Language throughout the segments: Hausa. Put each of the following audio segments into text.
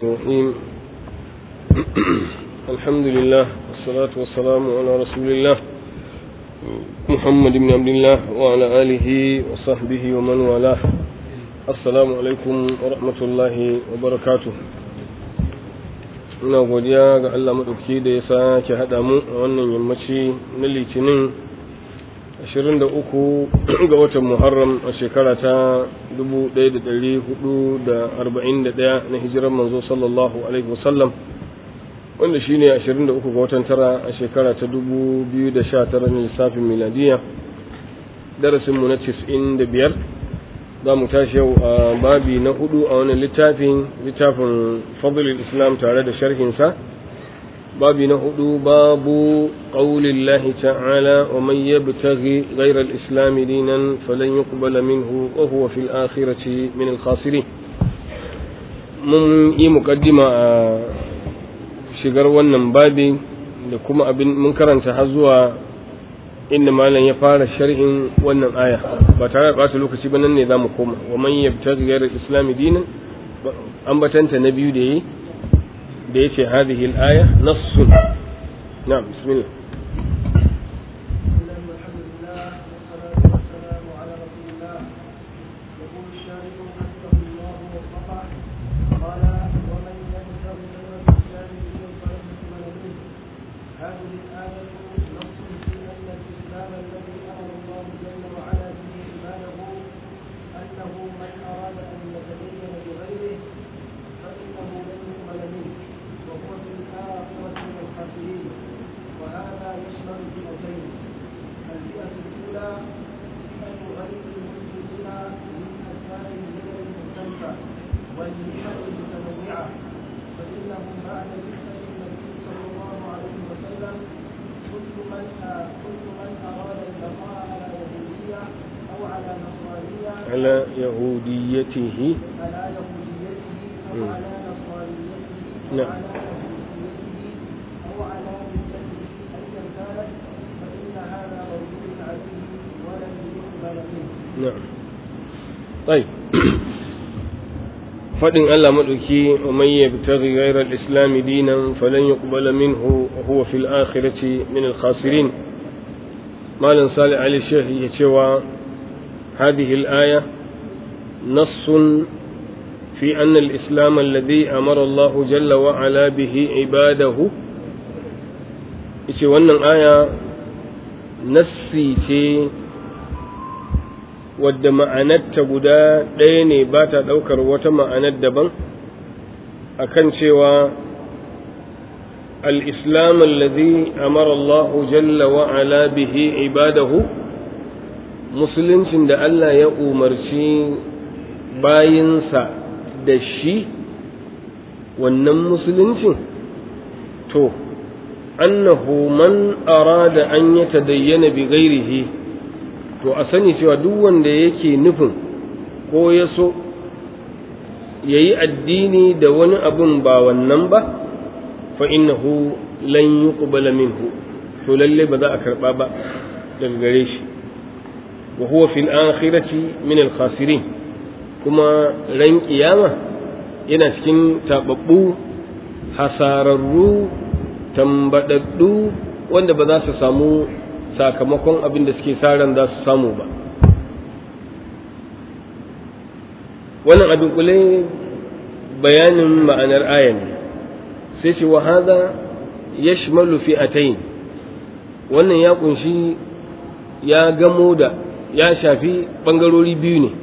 الرحيم الحمد لله والصلاة والسلام على رسول الله محمد بن عبد الله وعلى آله وصحبه ومن والاه السلام عليكم ورحمة الله وبركاته ina godiya ga Allah maɗauki da ya sake haɗa mu a wannan yammaci na litinin 23 ga watan Muharram a shekara ta 1441 na hijirar manzo sallallahu alaihi wasallam wanda shine 23 ga watan tara a shekara ta 2019 na lissafin miladiya darasinmu na 95 za mu tashi yau a babi na hudu a wani littafin littafin fadlul islam tare da sharhinsa babi na hudu babu ƙaunin lahi ta'ala wa man yabtaghi ghayra al-islam dinan falan yuqbala minhu wa huwa fil akhirati min al-khasirin mun yi muqaddima a shigar wannan babi da kuma abin mun karanta har zuwa inda malam ya fara sharhin wannan aya ba tare da ɓata lokaci ba nan ne za mu koma wa man yabtaghi ghayra al-islam dinan ambatanta na biyu da yi da yace hadhihi al-aya nassun na'am bismillah على يهوديته على يهوديته أو على نصرانيته نعم. أو على مسيحيته أو على ملته أيا كانت فإن هذا موجود عليه ولن يقبل منه نعم طيب فدin Allah maɗauki wa man yabtaghi ghayra al-islam dinan falan yuqbala minhu wa huwa fil akhirati min al-khasirin malam salih ali sheikh ya cewa hadhihi al-aya نص في أن الإسلام الذي أمر الله جل وعلا به عباده إيش wannan aya nassi ce wadda ma'anarta guda ɗaya ne ba ta ɗaukar wata ma'anar daban akan cewa al-islam alladhi amara Allah jalla wa ala bihi ibadahu musuluncin da Allah ya umarci bayinsa da shi wannan musuluncin to annahu man arada an ya tadayyana bi ghairihi to a sani cewa duk wanda yake nufin ko ya so ya yi addini da wani abun ba wannan ba fa innahu lan yuqbala minhu to lalle ba za a karba ba daga gare shi wa huwa fil akhirati min al khasirin kuma ran kiyama yana cikin taɓaɓɓu hasararru tambadaddu wanda ba za su samu sakamakon abin da suke sa ran za su samu ba wannan abin kule bayanin ma'anar ayan sai ce wa haza yashmalu fi'atayn wannan ya kunshi ya gamo da ya shafi bangarori biyu ne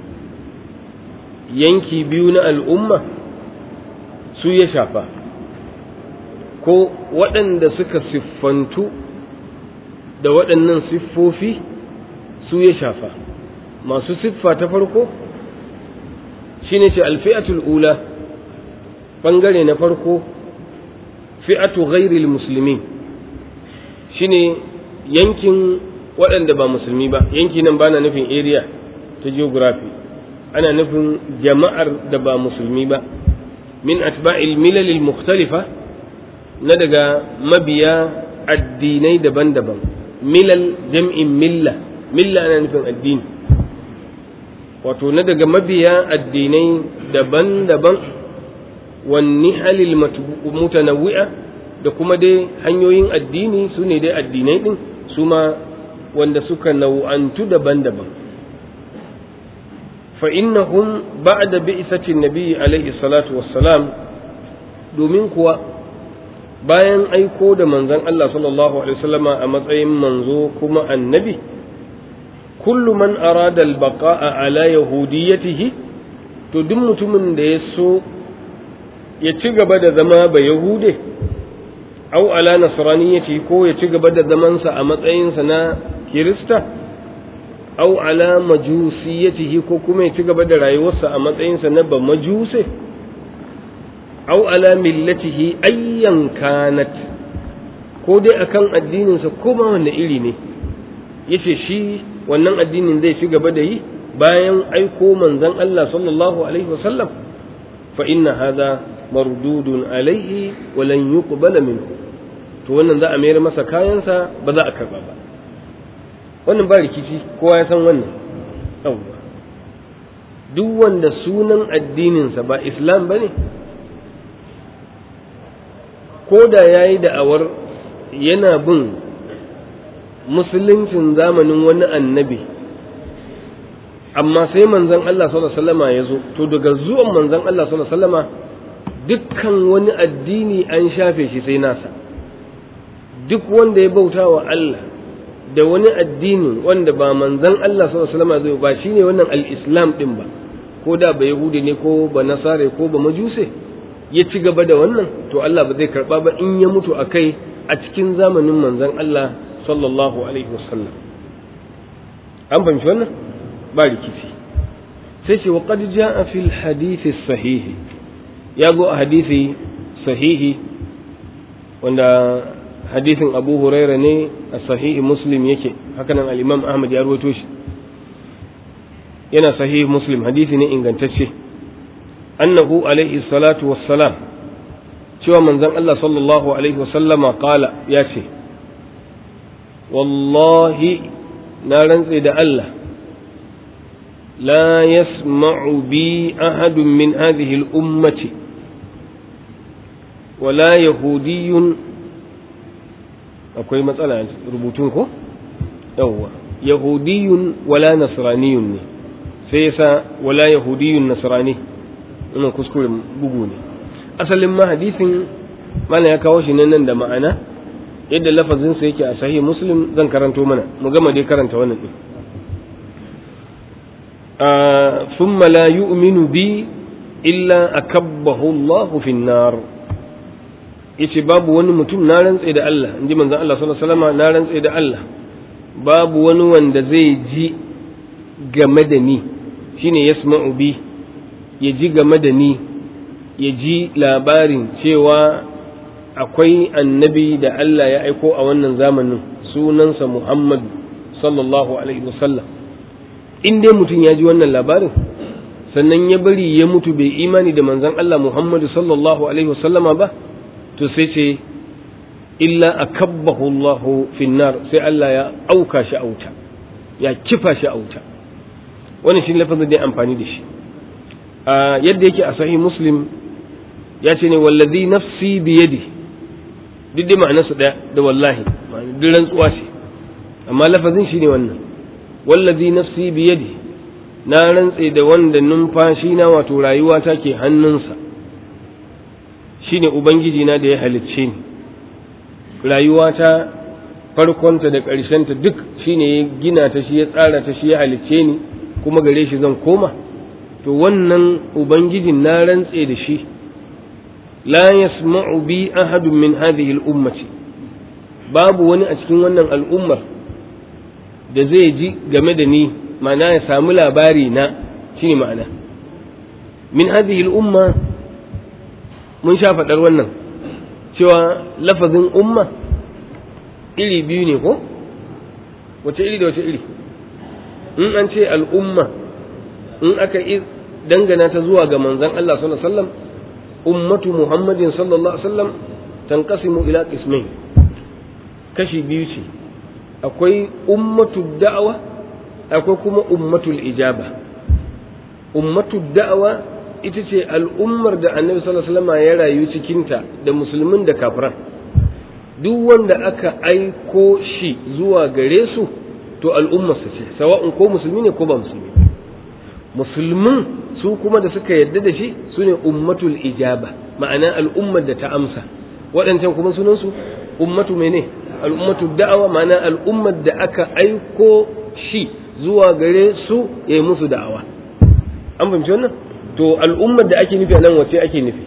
yanki biyu na al'umma su ya shafa ko waɗanda suka siffantu da waɗannan siffofi su ya shafa masu siffa ta farko shi ne ce alfi'atul ula ɓangare na farko fi'atu ghairil musulmi shi ne yankin waɗanda ba musulmi ba yanki nan ba na nufin area ta geography ana nufin jama'ar da ba musulmi ba min atba'il milalil mukhtalifa na daga mabiya addinai daban-daban milal jam'in milla milla ana nufin addini wato na daga mabiya addinai daban-daban wan nihalil mutanawwi'a da kuma dai hanyoyin addini su ne dai addinai din su ma wanda suka nau'antu daban-daban fa innahum ba'da bi'satin nabi alaihi salatu wassalam domin kuwa bayan aiko da manzon Allah sallallahu alaihi wasallama a matsayin manzo kuma annabi kullu man arada al-baqa'a ala yahudiyyatihi to duk mutumin da ya so ya ci gaba da zama ba yahude au ala nasraniyati ko ya ci gaba da zamansa a matsayinsa na kirista au ala majusiyatihi ko kuma ya ci gaba da rayuwarsa a matsayinsa na ba majuse au ala millatihi ayyan kanat ko dai akan addininsa ko ma wanda iri ne yace shi wannan addinin zai ci gaba da yi bayan aiko manzon Allah sallallahu alaihi wasallam fa inna hadha mardudun alaihi wa lan yuqbala minhu to wannan za a mayar masa kayansa ba za a karba ba wannan ba rikici kowa ya san wannan yawwa duk wanda sunan addininsa ba islam bane ko da yayi da'awar yana bin musuluncin zamanin wani annabi amma sai manzon Allah sallallahu alaihi wasallama ya zo to daga zuwan manzon Allah sallallahu alaihi wasallama dukkan wani addini an shafe shi sai nasa duk wanda ya bauta wa Allah da wani addini wanda ba manzon Allah sallallahu alaihi wasallama zai ba shine wannan al-islam din ba ko da ba yahudi ne ko ba nasare ko ba majuse ya ci gaba da wannan to Allah ba zai karba ba in ya mutu akai a cikin zamanin manzon Allah sallallahu alaihi wasallam an fahimci wannan ba rikici sai ce wa qad jaa fil hadith sahih ya zo a hadisi sahihi wanda hadisin Abu Huraira ne a sahihi Muslim yake haka nan al-Imam Ahmad ya rawaito shi yana sahihi Muslim hadisi ne ingantacce annahu alaihi salatu wassalam cewa manzon Allah sallallahu alaihi wasallama qala ya ce wallahi na rantse da Allah la yasma'u bi ahadun min hadhihi al-ummati wala yahudiyyun akwai matsala rubutun ko yawwa yahudiyyun wala nasraniyun ne sai yasa wala yahudiyyun nasrani ina kuskure bugu ne asalin ma hadisin mana ya kawo shi nan da ma'ana yadda lafazinsa yake a sahih muslim zan karanto mana mu gama dai karanta wannan din thumma la yu'minu bi illa akabbahu Allahu fi nar yace babu wani mutum na rantse da Allah inji manzon Allah sallallahu alaihi wasallam na rantse da Allah babu wani wanda zai ji game da ni shine yasma'u bi ya ji game da ni ya ji labarin cewa akwai annabi da Allah ya aiko a wannan zamanin sunansa Muhammad sallallahu alaihi wasallam in dai mutum ya ji wannan labarin sannan ya bari ya mutu bai imani da manzon Allah Muhammadu sallallahu alaihi wasallama ba to sai ce illa akabbahu Allah finnar sai Allah ya auka shi auta ya kifa shi auta wannan shi lafazin da amfani da shi yadda yake a sahih muslim ya ce ne wallazi nafsi biyadi duk dai ma'anarsu ɗaya da wallahi duk rantsuwa ce amma lafazin shi ne wannan wallazi nafsi biyadi na rantse da wanda numfashi na wato rayuwa ta ke hannunsa shine ubangiji na da ya halicce ni rayuwa ta farkonta da ƙarshenta duk shine ya gina ta shi ya tsara ta shi ya halicce ni kuma gare shi zan koma to wannan ubangijin na rantse da shi la yasma'u bi ahadun min hadhihi al-ummati babu wani a cikin wannan al'ummar da zai ji game da ni ma'ana ya samu labari na shine ma'ana min hadhihi al-umma mun sha faɗar wannan cewa lafazin umma iri biyu ne ko wace iri da wace iri in an ce al'umma in aka dangana ta zuwa ga manzon Allah sallallahu alaihi wasallam ummatu muhammadin sallallahu alaihi wasallam tanqasimu ila qismain kashi biyu ce akwai ummatu da'awa akwai kuma ummatul ijaba ummatu da'awa ita ce al'ummar da annabi sallallahu alaihi wasallam ya rayu cikinta da musulmin da kafiran duk wanda aka aiko shi zuwa gare su to al'ummarsa ce sawa'un ko musulmi ne ko ba musulmi musulmin su kuma da suka yarda da shi su ne ummatul ijaba ma'ana al'ummar da ta amsa waɗancan kuma sunansu ummatu mene al'ummatu da'awa ma'ana al'ummar da aka aiko shi zuwa gare su ya yi musu da'awa an fahimci wannan to al'ummar da ake nufi a nan wace ake nufi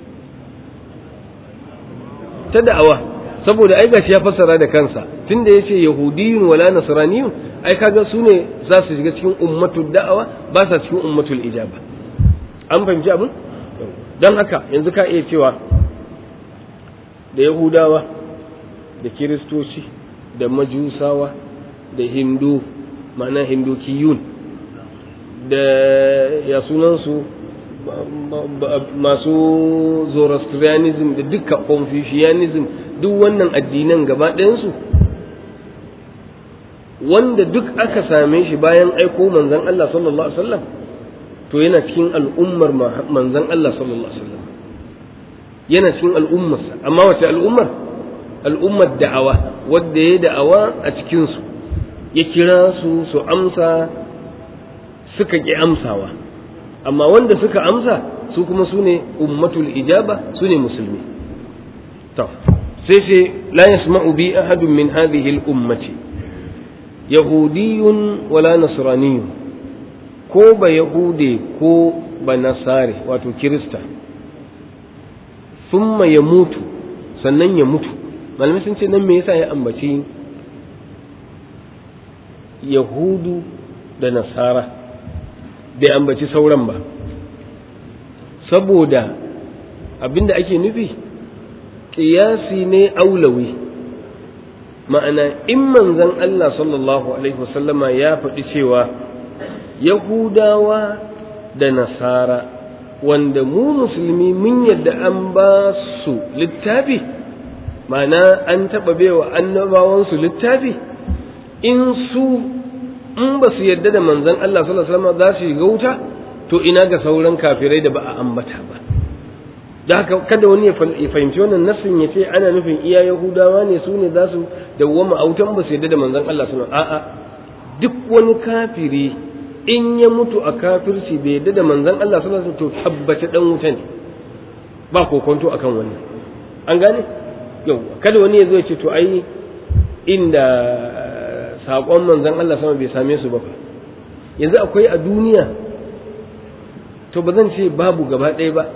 ta da'awa saboda ai gashi ya fassara da kansa tunda yace yahudiyun wala nasraniyun ai kaga su ne za su shiga cikin ummatul da'awa ba sa cikin ummatul ijaba an fahimci abin don haka yanzu ka iya cewa da yahudawa da kiristoci da majusawa da hindu ma'ana hindukiyun da ya sunansu masu zoroastrianism da duka confucianism duk wannan addinan gaba ɗayansu wanda duk aka same shi bayan aiko manzan Allah sallallahu Alaihi wasallam to yana cikin al'ummar manzan Allah sallallahu Alaihi wasallam yana cikin al'ummarsa amma wace al'ummar al'ummar da'awa wadda ya da'awa a cikinsu ya kira su su amsa suka ƙi amsawa amma wanda suka amsa su kuma su ne ummatul ijaba su ne musulmi to sai ce la yasma'u bi ahadun min hadhihi al-ummati yahudiyyun wala nasraniyyun ko ba yahude ko ba nasare wato kirista thumma ya mutu sannan ya mutu malamai sun ce nan me yasa ya ambaci yahudu da nasara bai ambaci sauran ba saboda abinda ake nufi ƙiyasi ne aulawi ma'ana in manzon Allah sallallahu alaihi wasallama ya faɗi cewa yahudawa da nasara wanda mu musulmi mun yadda an ba su littafi ma'ana an taɓa baiwa annabawansu littafi in su in ba su yadda da manzon Allah sallallahu alaihi wasallam za su shiga wuta to ina ga sauran kafirai da ba a ambata ba da haka kada wani ya fahimci wannan nassin ya ce ana nufin iya yahudawa ne su ne za su dawwama a wutan ba su yadda da manzon Allah sallallahu a'a duk wani kafiri in ya mutu a kafirci bai yadda da manzon Allah sallallahu alaihi wasallam to tabbace dan wuta ne ba kokonto akan wannan an gane yau kada wani ya zo ya ce to ai inda saƙon manzan Allah sama bai same su ba yanzu akwai a duniya to ba zan ce babu gaba ɗaya ba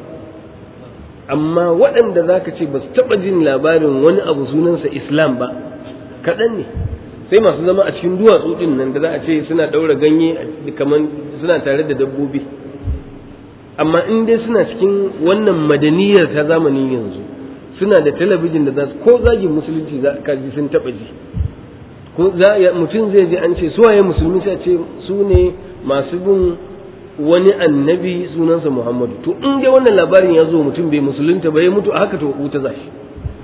amma waɗanda za ka ce ba su taɓa jin labarin wani abu sunansa islam ba kaɗan ne sai masu zama a cikin duwatsu ɗin nan da za a ce suna ɗaura ganye kamar suna tare da dabbobi amma in dai suna cikin wannan madaniyar ta zamanin yanzu suna da talabijin da za su ko zagin musulunci za ka ji sun taɓa ji mutum zai ji an ce suwaye musulmi sai ce su ne masu bin wani annabi sunansa muhammadu to in dai wannan labarin ya zo mutum bai musulunta ba ya mutu a haka to wuta za shi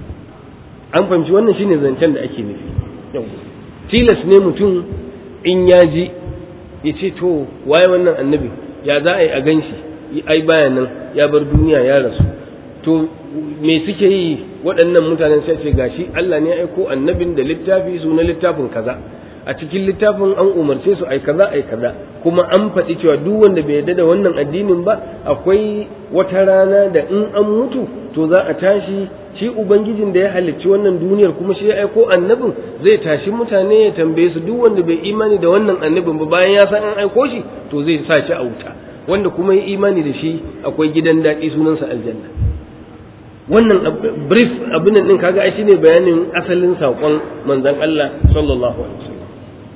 an fahimci wannan shine zancen da ake nufi tilas ne mutum in ya ji ya ce to waye wannan annabi ya za a yi a gan shi ai baya nan ya bar duniya ya rasu to me suke yi waɗannan mutanen sai ce gashi Allah ne ya aiko annabin da littafi su na littafin kaza a cikin littafin an umarce su ai kaza ai kaza kuma an faɗi cewa duk wanda bai yarda da wannan addinin ba akwai wata rana da in an mutu to za a tashi shi ubangijin da ya halicci wannan duniyar kuma shi ya aiko annabin zai tashi mutane ya tambaye su duk wanda bai imani da wannan annabin ba bayan ya san an aiko shi to zai sa shi a wuta wanda kuma ya imani da shi akwai gidan daɗi sunansa aljanna wannan brief abin din kaga ai shine bayanin asalin saƙon manzon Allah sallallahu alaihi wasallam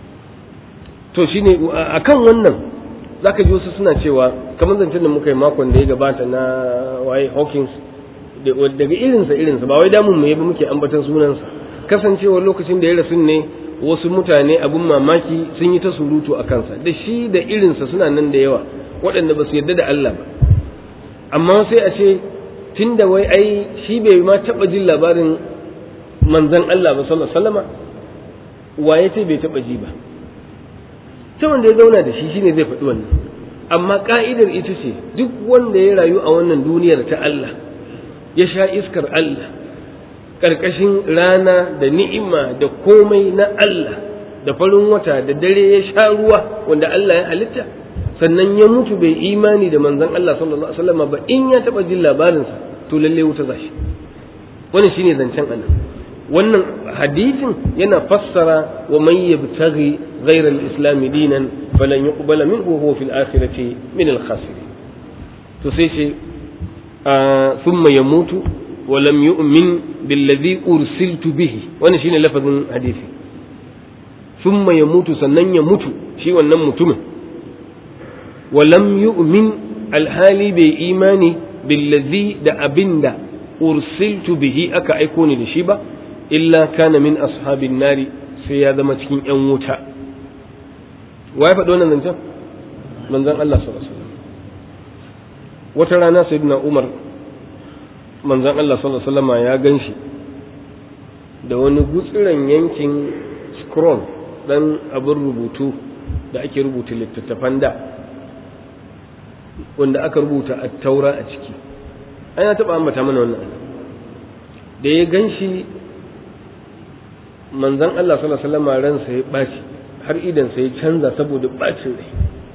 to shine akan wannan zaka ji wasu suna cewa kamar zancen da muka yi makon da ya gabata na waye Hawkins daga irinsa irinsa ba wai damun mu ba muke ambatan sunansa kasancewar lokacin da ya rasu ne wasu mutane abin mamaki sun yi ta surutu a kansa da shi da irinsa suna nan da yawa waɗanda ba su yarda da Allah ba amma sai a ce tun da wai ai shi bai ma taɓa jin labarin manzan Allah ba sallallahu sallama waye ce bai taɓa ji ba ta wanda ya zauna da shi shine zai faɗi wannan amma ka'idar ita ce duk wanda ya rayu a wannan duniyar ta Allah ya sha iskar Allah ƙarƙashin rana da ni'ima da komai na Allah da farin wata da dare ya sha ruwa wanda Allah ya halitta sannan ya mutu bai imani da manzon Allah sallallahu alaihi wasallam ba in ya taba jin labarinsa to lalle wuta zashi wannan shine zancen Allah wannan hadisin yana fassara wa man yabtaghi ghayra al-islam dinan falan yuqbala minhu huwa fil akhirati min al-khasirin to sai ce thumma yamutu wa lam yu'min billadhi ursiltu bihi wannan shine lafazin hadisi thumma yamutu sannan ya mutu shi wannan mutumin wa lam yu'min alhali bai imani billadhi da abinda ursiltu bihi aka aiko ni da shi ba illa kana min ashabin nari sai ya zama cikin yan wuta waye faɗo wannan zancen manzon Allah sallallahu alaihi wasallam wata rana sayyidina Umar manzon Allah sallallahu alaihi wasallam ya ganshi da wani gutsiran yankin scroll dan abin rubutu da ake rubuta littattafan da wanda aka rubuta a taura a ciki ana taɓa ambata mana wannan da ya gan shi manzan Allah sallallahu alaihi wasallam ransa ya ɓaci har idansa ya canza saboda ɓacin rai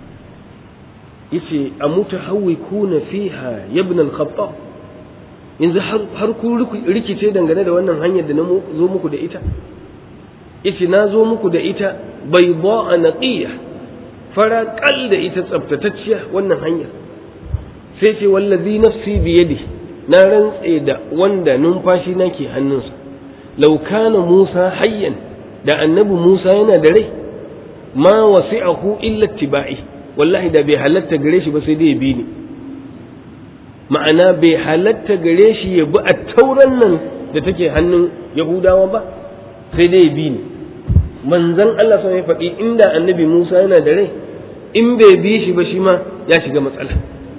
yace a mutu hawi kuna fiha ibn al-khattab yanzu har ku rikice dangane da wannan hanyar da na zo muku da ita yace na zo muku da ita bayda naqiya fara kal da ita tsaftatacciya wannan hanyar sai ce wallazi nafsi biyadi na rantse da wanda numfashi na ke hannunsa law kana Musa hayyan da annabi Musa yana da rai ma wasi'ahu illa tibai wallahi da bai halatta gare shi ba sai dai ya bi ni ma'ana bai halatta gare shi ya bi a tauran nan da take hannun Yahudawa ba sai dai ya bi ni manzon Allah sun ya faɗi inda annabi Musa yana da rai in bai bi shi ba shi ma ya shiga matsala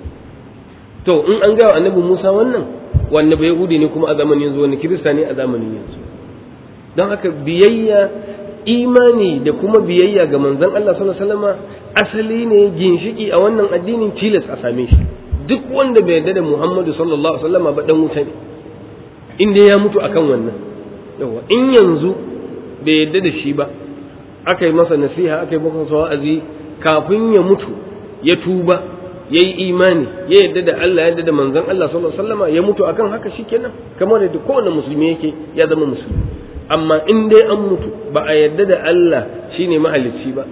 to in an gawa annabi Musa wannan wanda bai Yahudi ne kuma a zamanin yanzu wani Kirista ne a zamanin yanzu don haka biyayya imani da kuma biyayya ga manzon Allah sallallahu alaihi wasallam asali ne ginshiki a wannan addinin tilas a same shi duk wanda bai yarda da Muhammadu sallallahu alaihi wasallam ba dan wuta ne inda ya mutu akan wannan yawa in yanzu bai yarda da shi ba aka yi masa nasiha aka yi masa wa'azi kafin ya mutu ya tuba ya yi imani ya yarda da Allah ya yarda da manzon Allah sallallahu alaihi wasallam ya mutu akan haka shikenan kamar da kowane musulmi yake ya zama musulmi amma in dai an mutu ba a yarda da Allah shine mahalicci ba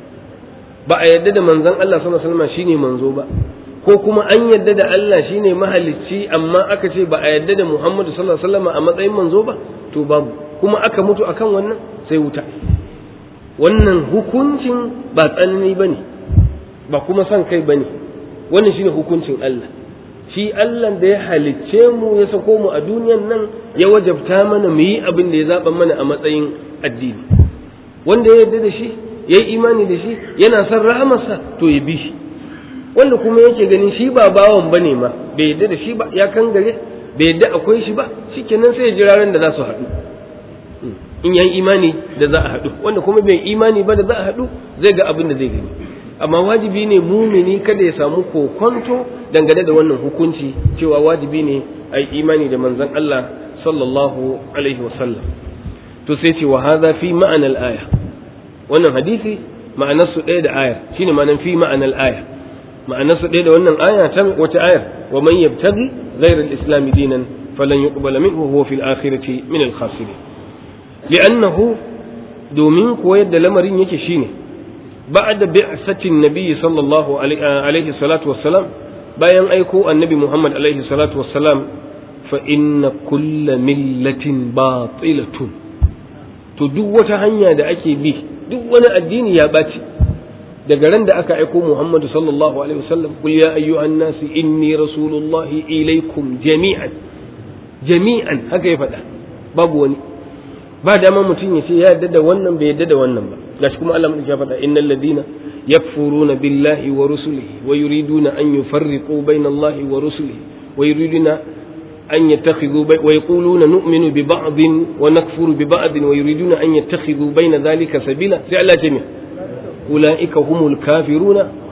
ba a yarda da manzon Allah sallallahu alaihi wasallam shine manzo ba ko kuma an yarda da Allah shine mahalicci amma aka ce ba a yarda da Muhammadu sallallahu alaihi wasallam a matsayin manzo ba to babu kuma aka mutu akan wannan sai wuta wannan hukuncin ba tsanani bane ba kuma son kai bane wannan shine hukuncin Allah shi Allah da ya halicce mu ya sako mu a duniyan nan ya wajabta mana mu yi abin da ya zaba mana a matsayin addini wanda ya yarda da shi ya yi imani da shi yana son rahamarsa to ya bi shi wanda kuma yake ganin shi ba bawan bane ma bai yarda da shi ba ya kan gare bai yarda akwai shi ba shikenan sai ya jira ran da za su haɗu in yayi imani da za a haɗu wanda kuma bai imani ba da za a haɗu zai ga abin da zai gani amma wajibi ne mumini kada ya samu kokonto dangane da wannan hukunci cewa wajibi ne a yi imani da manzon Allah sallallahu alaihi wasallam to sai ce wa hadha fi ma'anar aya wannan hadisi ma'anar su ɗaya da aya shine ma'anar fi ma'anar aya ma'anar su ɗaya da wannan aya ta wata ayar wa man yabtaghi ghayra al-islam dinan falan yuqbala minhu huwa fil akhirati min al-khasirin li'annahu domin kuwa yadda lamarin yake shine بعد بعثة النبي صلى الله عليه الصلاة والسلام bayan aiko annabi Muhammad alaihi salatu wassalam fa inna kulla millatin batilatun to duk wata hanya da ake bi duk wani addini ya ɓaci daga ran da aka aiko Muhammadu sallallahu alaihi wasallam kul ya ayyuhan nasi inni rasulullahi ilaikum jami'an jami'an haka ya faɗa babu wani ba dama mutum ya ce ya yarda da wannan bai yarda da wannan ba gashi kuma Allah ya faɗa innal ladina yakfuruna billahi wa rusulihi wa yuriduna an yufarriqu baina Allahi wa rusulihi wa yuriduna an yattakhidhu wa yaquluna nu'minu bi ba'din wa nakfuru bi ba'din wa yuriduna an yattakhidhu baina dhalika sabila sai Allah ce me ulaika humul kafiruna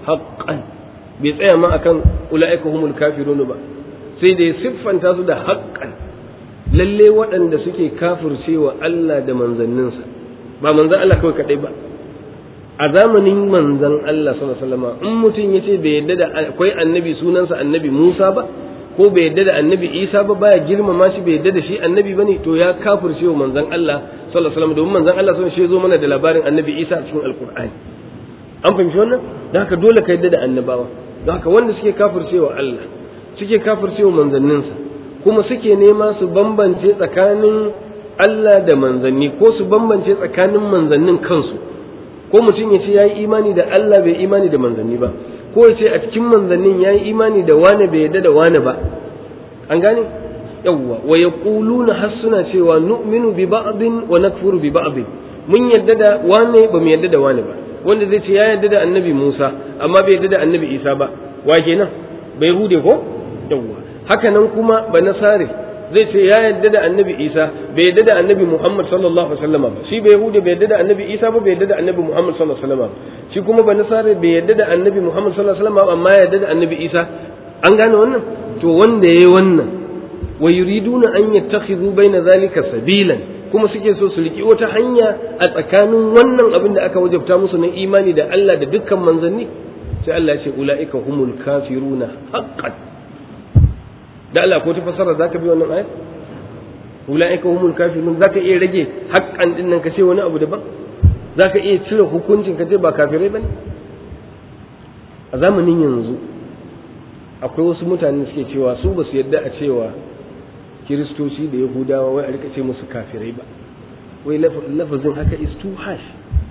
haqqan bai tsaya ma akan ulaika humul kafirun ba sai da ya siffanta su da haqqan lalle waɗanda suke kafircewa Allah da manzanninsa ba manzan Allah kawai kadai ba a zamanin manzan Allah sallallahu alaihi wasallam in mutum yace bai yadda da akwai annabi sunansa annabi Musa ba ko bai yadda da annabi Isa ba baya girmama shi bai yadda da shi annabi bane to ya kafirce wa manzan Allah sallallahu alaihi wasallam domin manzan Allah sallallahu alaihi wasallam shi zo mana da labarin annabi Isa a cikin alqur'ani an fahimci wannan dan haka dole ka yadda da annabawa don haka wanda suke kafircewa Allah suke kafircewa manzanninsa kuma suke nema su bambance tsakanin Allah da manzanni ko su bambance tsakanin manzannin kansu ko mutum ya ce ya yi imani da Allah bai imani da manzanni ba ko ya ce a cikin manzannin ya yi imani da wane bai yadda da wane ba an gane yawwa wa yaquluna har suna cewa nu'minu bi ba'din wa nakfuru bi ba'din mun yadda da wane ba mu yadda da wane ba wanda zai ce ya yadda da annabi Musa amma bai yadda da annabi Isa ba wa kenan bai hude ko yawwa haka nan kuma ba nasare zai ce ya yadda da annabi isa bai yadda da annabi muhammad sallallahu alaihi wasallam ba shi bai yahudi bai yadda da annabi isa ba bai yadda da annabi muhammad sallallahu alaihi wasallam shi kuma ba nasara bai yadda da annabi muhammad sallallahu alaihi wasallam amma ya yadda da annabi isa an gane wannan to wanda yayi wannan wa yuriduna an yattakhidhu baina zalika sabilan kuma suke so su riki wata hanya a tsakanin wannan abin da aka wajabta musu na imani da Allah da dukkan manzanni sai Allah ya ce ulaika humul kafiruna haqqan da Allah ko ta fasara zaka bi wannan ayat ulaika humul kafirun zaka iya rage haƙƙan din nan ka ce wani abu daban zaka iya cire hukuncin ka ce ba kafirai bane a zamanin yanzu akwai wasu mutane suke cewa su ba su yadda a cewa kiristoci da yahudawa wai a rika ce musu kafirai ba wai lafazin haka is too harsh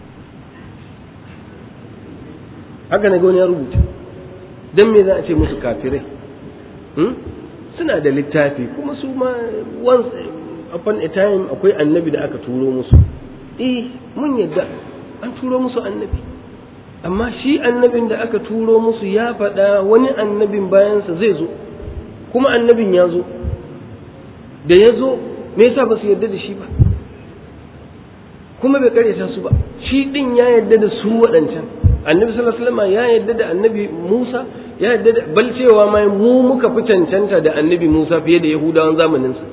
haka na wani ya rubuta don me za a ce musu kafirai suna da littafi kuma su ma once upon a time akwai annabi da aka turo musu eh mun yadda an turo musu annabi amma shi annabin da aka turo musu ya faɗa wani annabin bayansa zai zo kuma annabin ya zo da ya zo me yasa ba su yarda da shi ba kuma bai karyata su ba shi din ya yarda da su waɗancan annabi sallallahu alaihi wasallam ya yarda da annabi Musa ya yarda da bal cewa ma mu muka fi cancanta da annabi Musa fiye da Yahudawan zamanin sa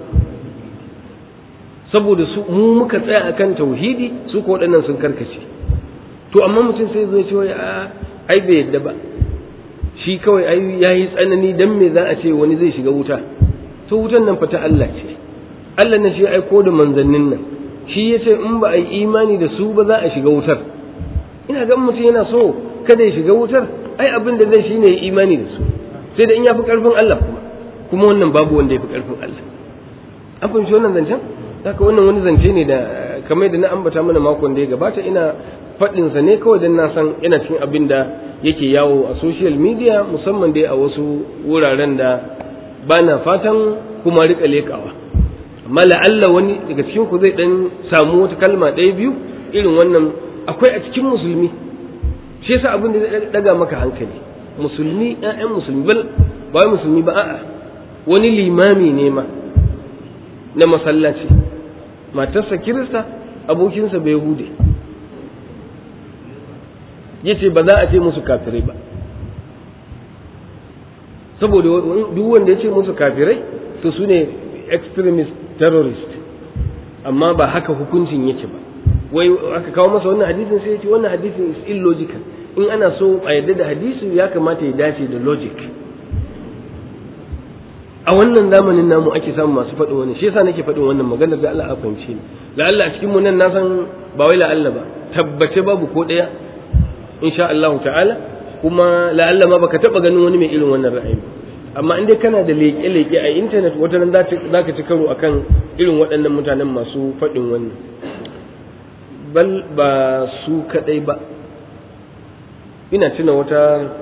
saboda su mu muka tsaya akan tauhidi su ko waɗannan sun karkace to amma mutum sai zai ce a ai bai yarda ba shi kawai ai yayi tsanani dan me za a ce wani zai shiga wuta to wutan nan fa ta Allah ce Allah ne shi ya aiko da manzannin nan shi ya ce in ba a yi imani da su ba za a shiga wutar ina ga mutum yana so kada ya shiga wutar ai abin da zai shi ne ya imani da su sai da in ya fi karfin Allah kuma kuma wannan babu wanda ya fi karfin Allah an fahimci wannan zancen haka wannan wani zance ne da kamar da na ambata mana makon da ya gabata ina faɗinsa ne kawai don na san yana cikin abin da yake yawo a social media musamman dai a wasu wuraren da ba na fatan kuma rika lekawa amma la'alla wani daga cikin ku zai dan samu wata kalma ɗaya biyu irin wannan akwai a cikin musulmi shi yasa abin da zai daga maka hankali musulmi ƴaƴan musulmi bal ba wai musulmi ba a'a wani limami ne ma na masallaci matarsa kirista abokinsa bai hude yace ba za a ce musu kafirai ba saboda duk wanda ya ce musu kafirai to su ne extremist terrorist amma ba haka hukuncin yake ba wai aka kawo masa wannan hadisin sai ya ce wannan hadisin is illogical in ana so a yadda da hadisi ya kamata ya dace da logic a wannan zamanin namu ake samu masu faɗin wani shi yasa nake faɗin wannan maganar da Allah a fahimce ni la'alla a cikin mu nan na san ba wai la'alla ba tabbace babu ko ɗaya insha Allah ta'ala kuma la'alla ma baka taba ganin wani mai irin wannan ra'ayi amma in dai kana da leke-leke a intanet wata nan za ka ci karo akan irin waɗannan mutanen masu faɗin wannan bal ba su kaɗai ba ina tuna wata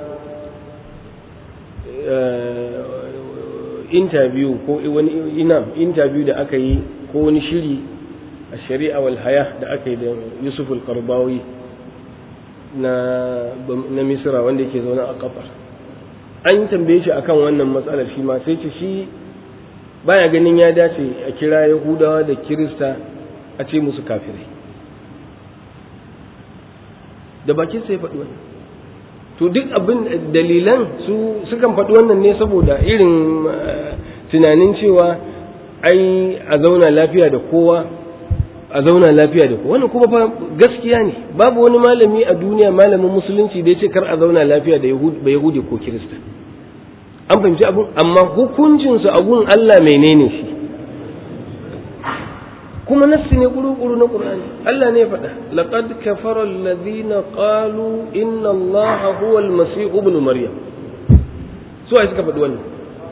interview ko wani ina interview da aka yi ko wani shiri a shari'a wal haya da aka yi da yusuf al-qarbawi na na misira wanda yake zaune a kafar an tambaye shi akan wannan matsalar shi ma sai ce shi baya ganin ya dace a kira yahudawa da kirista a ce musu kafirai da bakin sai faɗi wannan to to duk abin dalilan su sukan faɗi wannan ne saboda irin tunanin cewa ai a zauna lafiya da kowa a zauna lafiya da kowa wannan kuma fa gaskiya ne babu wani malami a duniya malamin musulunci da ya ce kar a zauna lafiya da yahudi ko kirista an fahimci abun amma hukuncinsu a gun Allah menene shi kuma nassi ne kuru-kuru na Qur'ani Allah ne ya faɗa laqad kafara alladhina qalu inna Allaha huwa al-masih ibn maryam su ai suka faɗi wannan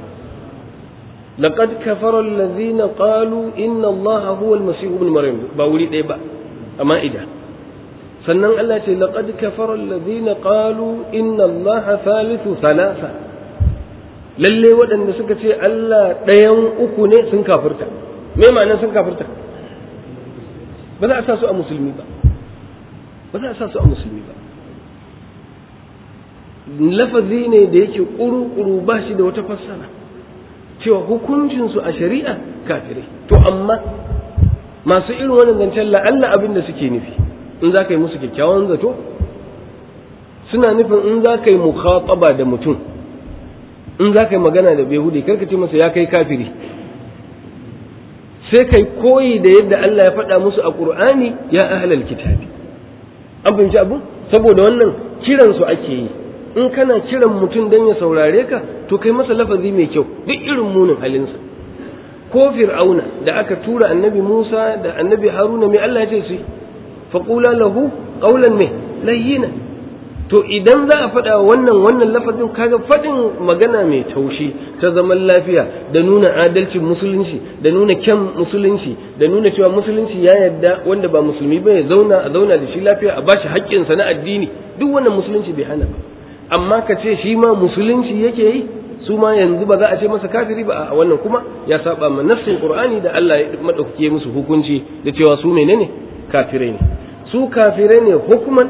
laqad kafara alladhina qalu inna Allaha huwa al-masih ibn maryam ba wuri ɗaya ba amma ida sannan Allah ce laqad kafara alladhina qalu inna Allaha thalithu thalatha lalle waɗanda suka ce Allah ɗayan uku ne sun kafirta me ma'anar sun kafirta ba za a sa su a musulmi ba ba za a sa su a musulmi ba lafazi ne da yake ƙuru-ƙuru ba shi da wata fassara cewa hukuncinsu a shari'a kafirai to amma masu irin wannan zancen la'alla abin da suke nufi in za ka yi musu kyakkyawan zato suna nufin in za ka yi mukhataba da mutum in za ka yi magana da behudi karka ce masa ya kai kafiri sai kai koyi da yadda Allah ya faɗa musu a ƙur'ani ya ahlal kitabi an fahimci abun saboda wannan kiran su ake yi in kana kiran mutum dan ya saurare ka to kai masa lafazi mai kyau duk irin munin halinsa ko fir'auna da aka tura annabi Musa da annabi Haruna mai Allah ya ce su faqula lahu qawlan mai layyina to idan za a faɗa wannan wannan lafazin kaga faɗin magana mai taushi ta zaman lafiya da nuna adalcin musulunci da nuna kyan musulunci da nuna cewa musulunci ya yarda wanda ba musulmi ba ya zauna a zauna da shi lafiya a bashi haƙƙinsa na addini duk wannan musulunci bai hana ba amma ka ce shi ma musulunci yake yi su ma yanzu ba za a ce masa kafiri ba a wannan kuma ya saba ma nafsin qur'ani da Allah ya madaukake musu hukunci da cewa su menene kafirai ne su kafirai ne hukuman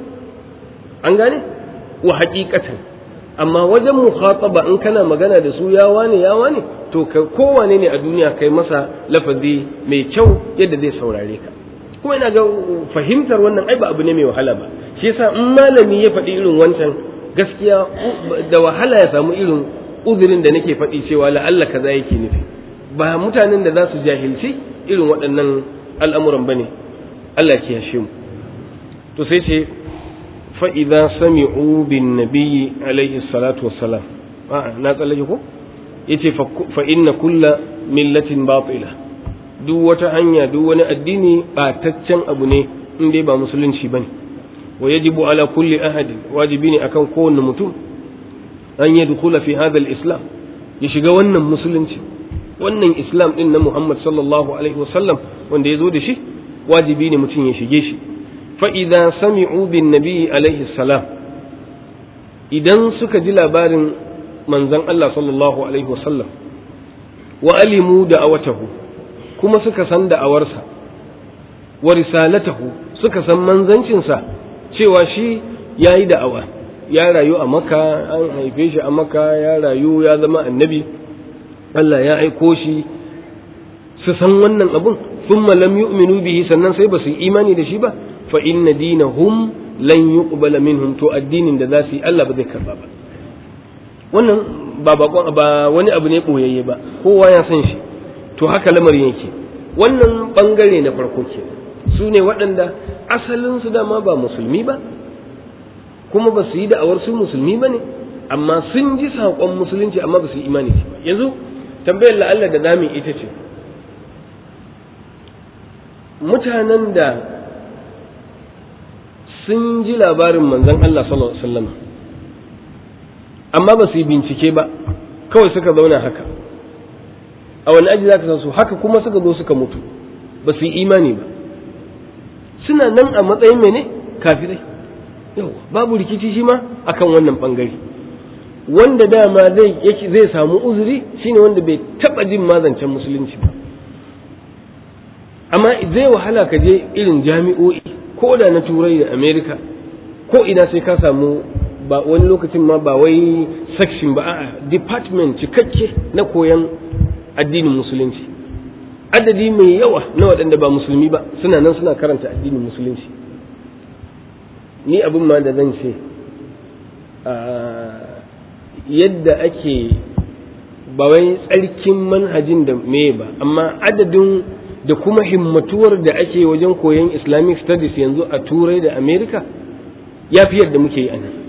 an gane wa haƙiƙatan amma wajen mukhataba in kana magana da su ya wane ya wane to ka kowane ne a duniya kai masa lafazi mai kyau yadda zai saurare ka kuma ina ga fahimtar wannan ai ba abu ne mai wahala ba shi yasa in malami ya faɗi irin wancan gaskiya da wahala ya samu irin uzurin da nake faɗi cewa la'alla kaza yake nufi ba mutanen da za su jahilci irin waɗannan al'amuran bane Allah ya kiyashe mu to sai ce فإذا سمعوا بالنبي عليه الصلاة والسلام آه ناتل ko yace fa inna kulla millatin batila duk wata hanya duk wani addini bataccen abu ne in dai ba musulunci bane wa yajibu ala kulli ahadin wajibi ne akan kowanne mutum an yadkhula fi hadha al-islam ya shiga wannan musulunci wannan islam din na Muhammad sallallahu alaihi wasallam wanda ya zo da shi wajibi ne mutum ya shige shi fa'iza sami'u bin nabi alaihi salam idan suka ji labarin manzan Allah sallallahu alaihi wasallam wa alimu da awatahu kuma suka san da'awarsa wa risalatahu suka san manzancinsa cewa shi ya yi da'awa ya rayu a maka an haife shi a maka ya rayu ya zama annabi Allah ya aiko shi su san wannan abun sun lam yu'minu bihi sannan sai ba su yi imani da shi ba fa inna dinahum lan yuqbala minhum to addinin da za su yi Allah ba zai karba ba wannan ba bakon ba wani abu ne boyayye ba kowa ya san shi to haka lamarin yake wannan bangare na farko ke su ne waɗanda asalin su dama ba musulmi ba kuma ba su yi da'awar su musulmi ba ne amma sun ji saƙon musulunci amma ba su yi imani ba yanzu tambayar la'alla da zamu ita ce mutanen da sun ji labarin manzon Allah sallallahu alaihi wasallam amma ba su yi bincike ba kawai suka zauna haka a wani aji za ka san su haka kuma suka zo suka mutu ba su yi imani ba suna nan a matsayin mene kafirai yau babu rikici shi ma akan wannan bangare wanda dama zai zai samu uzuri shine wanda bai taba jin mazancen musulunci ba amma zai wahala ka je irin jami'o'i ko da na turai da america ko ina sai ka samu ba wani lokacin ma ba wai section ba a department cikakke na koyan addinin musulunci adadi mai yawa na waɗanda ba musulmi ba suna nan suna karanta addinin musulunci ni abin ma da zan ce yadda ake ba wai tsarkin manhajin da me ba amma adadin da kuma himmatuwar da ake wajen koyon islamic studies yanzu a turai da america ya fi yadda muke yi a nan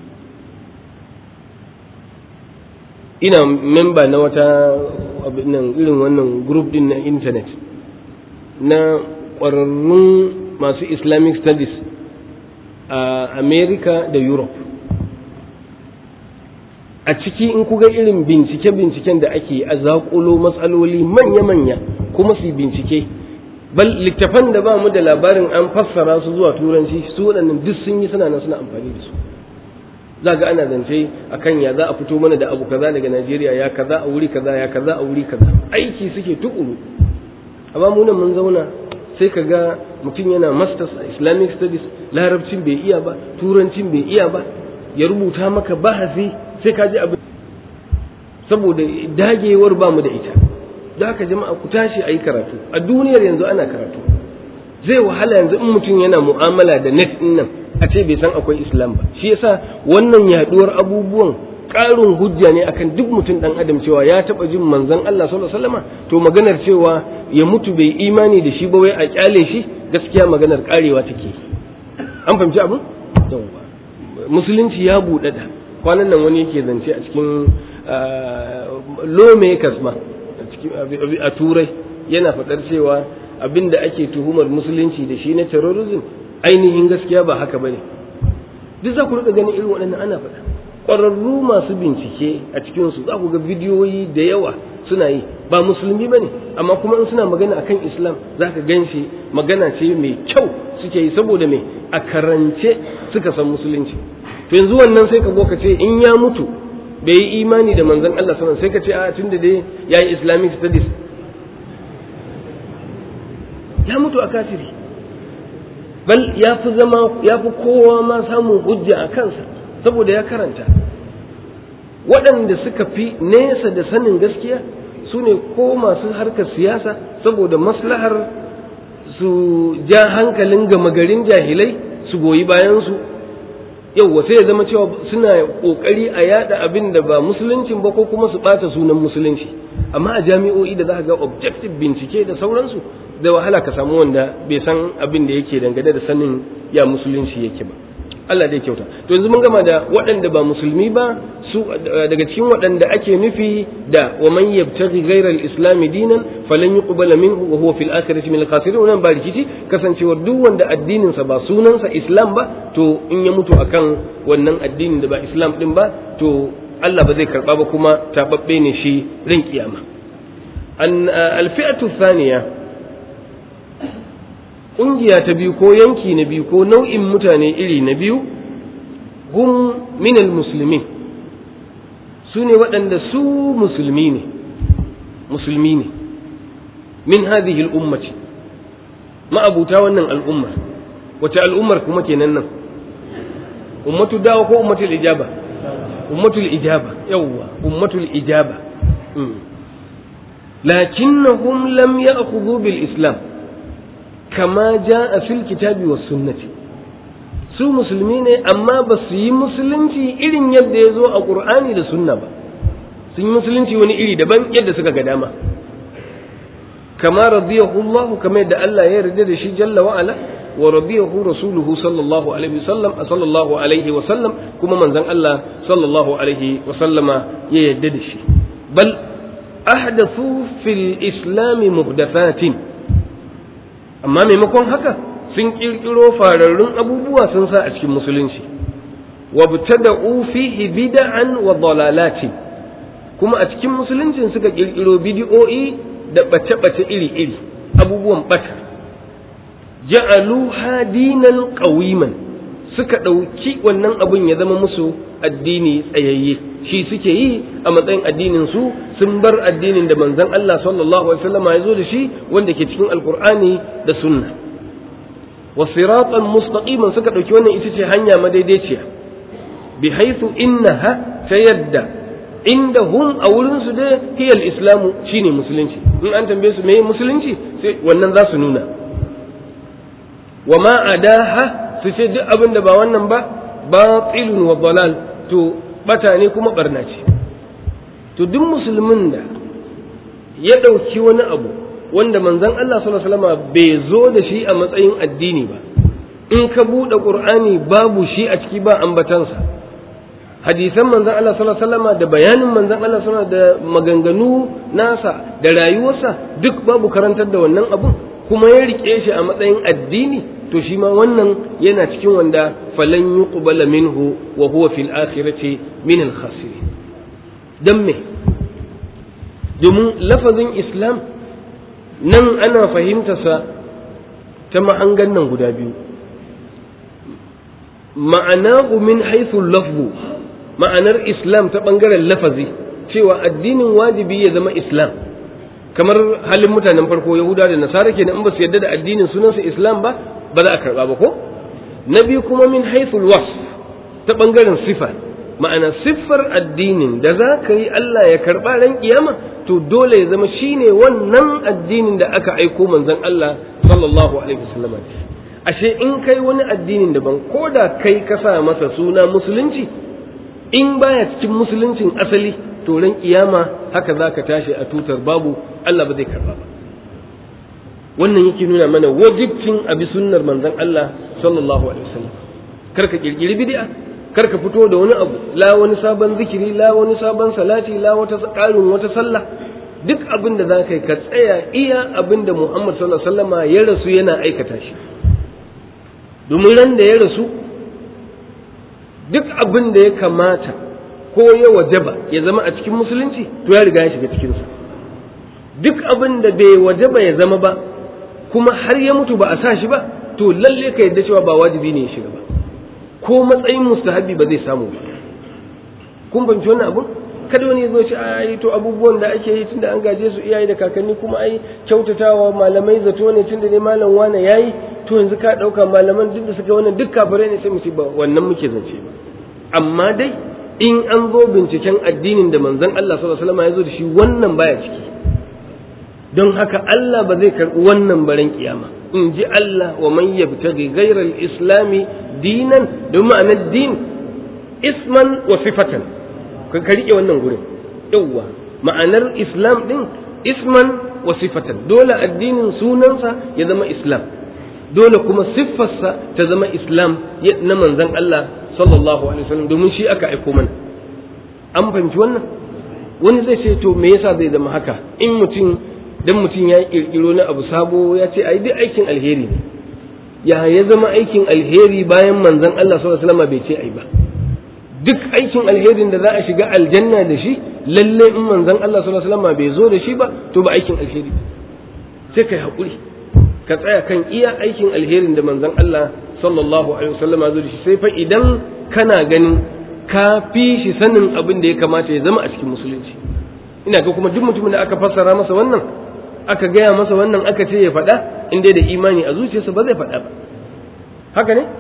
ina memba na wata nan irin wannan group din na internet na ƙwararrun masu islamic studies a america da europe a ciki in kuga irin bincike-binciken da ake a zaƙulo matsaloli manya-manya kuma su bincike bal littafan da ba mu da labarin an fassara su zuwa turanci su waɗannan duk sun yi suna nan suna amfani da su za ga ana zance akan ya za a fito mana da abu kaza daga Najeriya ya kaza a wuri kaza ya kaza a wuri kaza aiki suke tukuru amma mu nan mun zauna sai ka ga mutum yana masters a Islamic studies larabcin bai iya ba turancin bai iya ba ya rubuta maka bahasi sai ka ji abin saboda dagewar ba mu da ita da haka jama'a ku tashi a yi karatu a duniyar yanzu ana karatu zai wahala yanzu in mutum yana mu'amala da net nan a ce bai san akwai islam ba shi yasa wannan yaduwar abubuwan ƙarin hujja ne akan duk mutum dan adam cewa ya taba jin manzon Allah sallallahu alaihi wasallam to maganar cewa ya mutu bai imani da shi ba wai a kyale shi gaskiya maganar karewa take an fahimci abin musulunci ya buɗaɗa kwanan nan wani yake zance a cikin lawmakers ma a turai yana faɗar cewa abin da ake tuhumar musulunci da shi na terrorism ainihin gaskiya ba haka bane duk za ku rika ganin irin waɗannan ana faɗa ƙwararru masu bincike a cikinsu za ku ga bidiyoyi da yawa suna yi ba musulmi ba ne amma kuma in suna magana akan islam za ka gan shi magana ce mai kyau suke yi saboda mai a karance suka san musulunci to yanzu wannan sai ka ka ce in ya mutu bai yi imani da manzon Allah sallallahu sai ka ce a tunda dai yayi islamic studies ya mutu a kafiri bal ya fi zama ya fi kowa ma samun hujja a kansa saboda ya karanta waɗanda suka fi nesa da sanin gaskiya su ne ko masu harkar siyasa saboda maslahar su ja hankalin gama garin jahilai su goyi bayansu yau sai ya zama cewa suna ƙoƙari a yada abin da ba musuluncin ba ko kuma su ɓata sunan musulunci amma a jami'o'i da za ga objective bincike da sauransu da wahala ka samu wanda bai san abin da yake dangane da sanin ya musulunci yake ba Allah dai kyauta to yanzu mun gama da waɗanda ba musulmi ba su daga cikin waɗanda ake nufi da wa man yabtaghi ghayra al-islam dinan falan yuqbala minhu wa huwa fil akhirati min al-khasirin wannan ba rikici kasancewar duk wanda addinin sa ba sunansa islam ba to in ya mutu akan wannan addinin da ba islam din ba to Allah ba zai karba ba kuma tababbe ne shi ran kiyama an al-fi'atu thaniya ƙungiya ta biyu ko yanki na biyu ko nau'in mutane iri na biyu hum minal musulmi su ne waɗanda su musulmi ne musulmi ne min hadhihi al'ummati ma'abuta wannan al'ummar wace al'ummar kuma kenan nan ummatu dawa ko ummatul ijaba ummatul ijaba yawwa ummatul ijaba lakinnahum lam ya'khudhu bil islam kama ja fil kitabi was sunnati su musulmi ne amma ba su yi musulunci irin yadda ya zo a qur'ani da sunna ba sun yi musulunci wani iri daban yadda suka ga dama kama radiyahu Allah kama yadda Allah ya yarda da shi jalla wa ala wa radiyahu rasuluhu sallallahu alaihi wasallam sallallahu alaihi wasallam kuma manzon Allah sallallahu alaihi wasallama ya yarda da shi bal ahdathu fil islam muhdathatin amma maimakon haka sun kirkiro fararrun abubuwa sun sa a cikin musulunci wabtada'u fihi bid'an wa dalalati kuma a cikin musuluncin suka kirkiro bid'o'i da bace-bace iri-iri abubuwan bata ja'aluha dinan qawiman suka ɗauki wannan abun ya zama musu addini tsayayye shi suke yi a matsayin addinin su sun bar addinin da manzon Allah sallallahu alaihi wasallam ya zo da shi wanda ke cikin alkur'ani da sunna wa siratan mustaqiman suka ɗauki wannan ita ce hanya madaidaiciya bi haythu innaha ta yadda inda hum a wurin su da hiyal islamu shine musulunci in an tambaye su meye musulunci sai wannan za su nuna wa ma adaha su ce duk abin da ba wannan ba batilun wa dalal to bata ne kuma barna ce to duk musulmin da ya ɗauki wani abu wanda manzon Allah sallallahu alaihi wasallam bai zo da shi a matsayin addini ba in ka buɗe ƙur'ani babu shi a ciki ba ambatansa hadisan manzon Allah sallallahu alaihi wasallam da bayanin manzon Allah sallallahu da maganganu nasa da rayuwarsa duk babu karantar da wannan abun kuma ya rike shi a matsayin addini to shi ma wannan yana cikin wanda falan yuqbala minhu wa huwa fil akhirati min al khasirin dan me domin lafazin islam nan ana fahimtarsa ta mahangan nan guda biyu ma'anahu min haythu lafzu ma'anar islam ta bangaren lafazi cewa addinin wajibi ya zama islam kamar halin mutanen farko yahuda da nasara kenan in ba su yarda da addinin sunansa islam ba ba za a karba ba ko na biyu kuma min haythul wasf ta bangaren sifa ma'ana siffar addinin da za ka yi Allah ya karba ran kiyama to dole ya zama shine wannan addinin da aka aiko manzon Allah sallallahu alaihi wasallam ashe in kai wani addinin daban ko da kai ka sa masa suna musulunci in baya cikin musuluncin asali to ran kiyama haka za ka tashi a tutar babu Allah ba zai karba ba wannan yake nuna mana wajibcin abi sunnar manzon Allah sallallahu alaihi wasallam karka kirkiri bid'a karka fito da wani abu la wani sabon zikiri la wani sabon salati la wata ƙarin wata sallah duk abin da za ka yi ka tsaya iya abin da Muhammad sallallahu alaihi wasallama ya rasu yana aikata shi domin ran da ya rasu duk abin da ya kamata ko ya wajaba ya zama a cikin musulunci to ya riga ya shiga cikinsa duk abin da bai wajaba ya zama ba kuma har ya mutu ba a sa shi ba to lalle ka yadda cewa ba wajibi ne ya shiga ba ko matsayin mustahabi ba zai samu ba kun fahimci wannan abun kada wani ya zo ce ai to abubuwan da ake yi tunda an gaje su iyaye da kakanni kuma ai kyautatawa malamai zato ne tunda ne malam wane yayi to yanzu ka dauka malaman duk da suka wannan duk kafirai ne sai mu ce ba wannan muke zance ba amma dai in an zo binciken addinin da manzon Allah sallallahu alaihi wasallam ya zo da shi wannan baya ciki don haka Allah ba zai karbi wannan baran kiyama in ji Allah wa man yabtaghi ghayra al-islami dinan don ma'anar din isman wa sifatan ka rike wannan gurin yawwa ma'anar islam din isman wa sifatan dole addinin sunansa ya zama islam dole kuma siffarsa ta zama islam na manzon Allah sallallahu alaihi wasallam domin shi aka aiko mana an fahimci wannan wani zai ce to me yasa zai zama haka in mutum dan mutum ya kirkiro na abu sabo ya ce ai duk aikin alheri ne ya ya zama aikin alheri bayan manzon Allah sallallahu alaihi wasallam bai ce ai ba duk aikin alherin da za a shiga aljanna da shi lalle in manzon Allah sallallahu alaihi wasallam bai zo da shi ba to ba aikin alheri sai kai hakuri ka tsaya kan iya aikin alherin da manzon Allah sallallahu alaihi wasallam zo da shi sai fa idan kana ganin ka fi shi sanin abin da ya kamata ya zama a cikin musulunci ina ga kuma duk mutumin da aka fassara masa wannan aka gaya masa wannan aka ce ya faɗa in dai da imani a zuciyarsa ba zai faɗa ba haka ne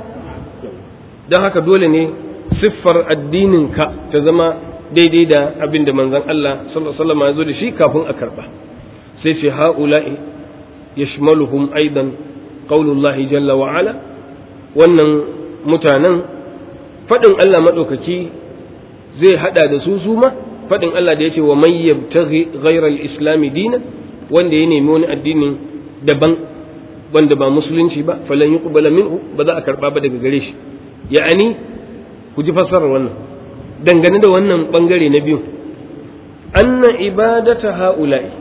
don haka dole ne siffar addininka ta zama daidai da abin da manzon Allah sallallahu alaihi wasallam ya zo da shi kafin a karba sai ce ha'ula'i yashmaluhum aidan qaulullahi jalla wa ala wannan mutanen fadin Allah madaukaki zai hada da su su ma fadin Allah da yace wa man yabtaghi ghayra al-islam dinan wanda ya nemi wani addini daban wanda ba musulunci ba falan yuqbala minhu ba za a karba ba daga gare shi ya'ani ku ji fassarar wannan dangane da wannan bangare na biyu anna ibadata ha'ula'i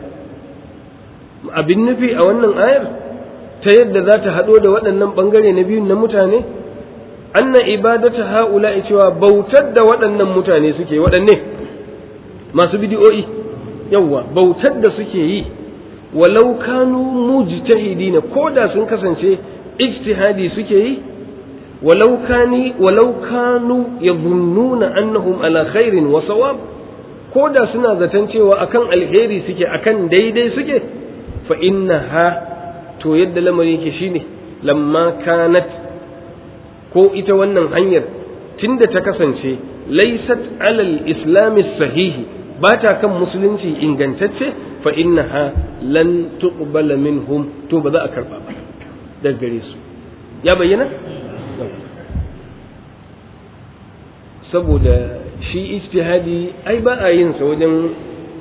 abin nufi a wannan ayar ta yadda za ta haɗo da waɗannan bangare na biyu na mutane anna ibadata ha'ula'i cewa bautar da waɗannan mutane suke waɗanne masu bidiyo'i yawwa bautar da suke yi walau kanu mujtahidina ko da sun kasance ijtihadi suke yi ولو كان ولو كانوا يظنون انهم على خير وصواب koda suna zaton cewa akan alheri suke akan daidai suke fa innaha to yadda lamarin yake shine lamma kanat ko ita wannan hanyar tunda ta kasance laysat alal islami sahihi ba ta kan musulunci ingantacce fa innaha lan tuqbala minhum to ba za a karba ba daga gare su ya bayyana saboda shi ijtihadi ai ba a yin sa wajen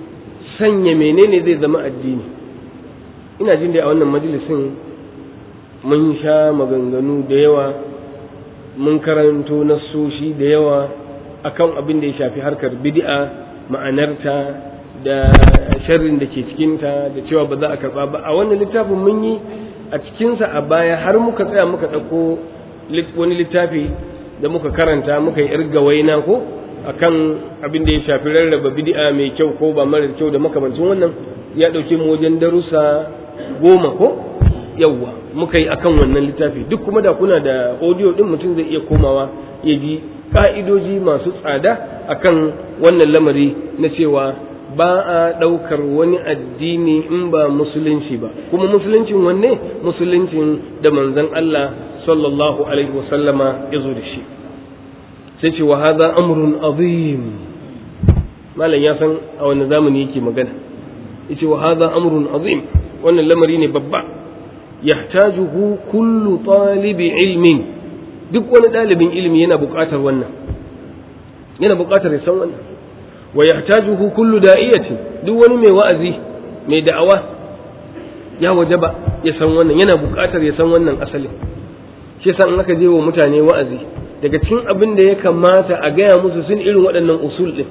sanya menene zai zama addini ina jin da a wannan majalisin mun sha maganganu da yawa mun karanto nassoshi da yawa akan abin da ya shafi harkar bid'a ma'anarta da sharrin da ke cikinta da cewa ba za a karba ba a wannan littafin mun yi a cikinsa a baya har muka tsaya muka ɗauko wani littafi da muka karanta muka yi irga waina ko akan abin da ya shafi rarraba bid'a mai kyau ko ba mara kyau da makamancin wannan ya ɗauke mu wajen darussa goma ko yawwa muka yi akan wannan littafi duk kuma da kuna da audio din mutum zai iya komawa ya ji ka'idoji masu tsada akan wannan lamari na cewa ba a ɗaukar wani addini in ba musulunci ba kuma musuluncin wanne musuluncin da manzon Allah sallallahu alaihi wasallama ya zo da shi sai ce wa hadha amrun azim malam ya san a wani zamani yake magana yace wa hadha amrun azim wannan lamari ne babba yahtajuhu kullu talibi ilmin duk wani ɗalibin ilimi yana buƙatar wannan yana buƙatar ya san wannan wa yahtajuhu kullu da'iyatin duk wani mai wa'azi mai da'awa ya wajaba ya san wannan yana buƙatar ya san wannan asalin shi yasa in aka je wa mutane wa'azi daga cikin abin da ya kamata a gaya musu sun irin waɗannan usul ɗin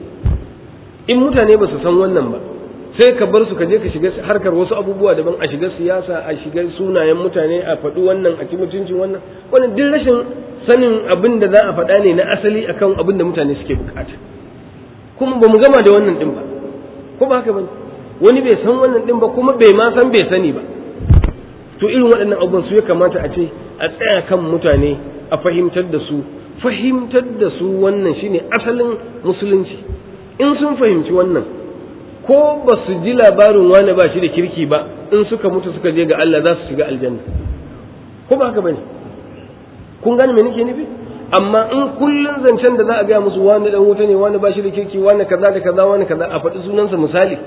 in mutane ba su san wannan ba sai ka bar su ka je ka shiga harkar wasu abubuwa daban a shiga siyasa a shiga sunayen mutane a faɗi wannan a ci mutuncin wannan wannan duk rashin sanin abin da za a faɗa ne na asali akan abin da mutane suke bukata kuma ba mu gama da wannan ɗin ba ko ba haka bane wani bai san wannan ɗin ba kuma bai ma san bai sani ba to irin waɗannan abubuwan su ya kamata a ce a tsaya kan mutane a fahimtar da su fahimtar da su wannan shine asalin musulunci in sun fahimci wannan ko ba su ji labarin wani ba shi da kirki ba in suka mutu suka je ga Allah za su shiga aljanna ko ba haka bane kun gane me nake nufi amma in kullun zancen da za a gaya musu wani dan wuta ne wani ba shi da kirki wani kaza da kaza wani kaza a faɗi sunansa misali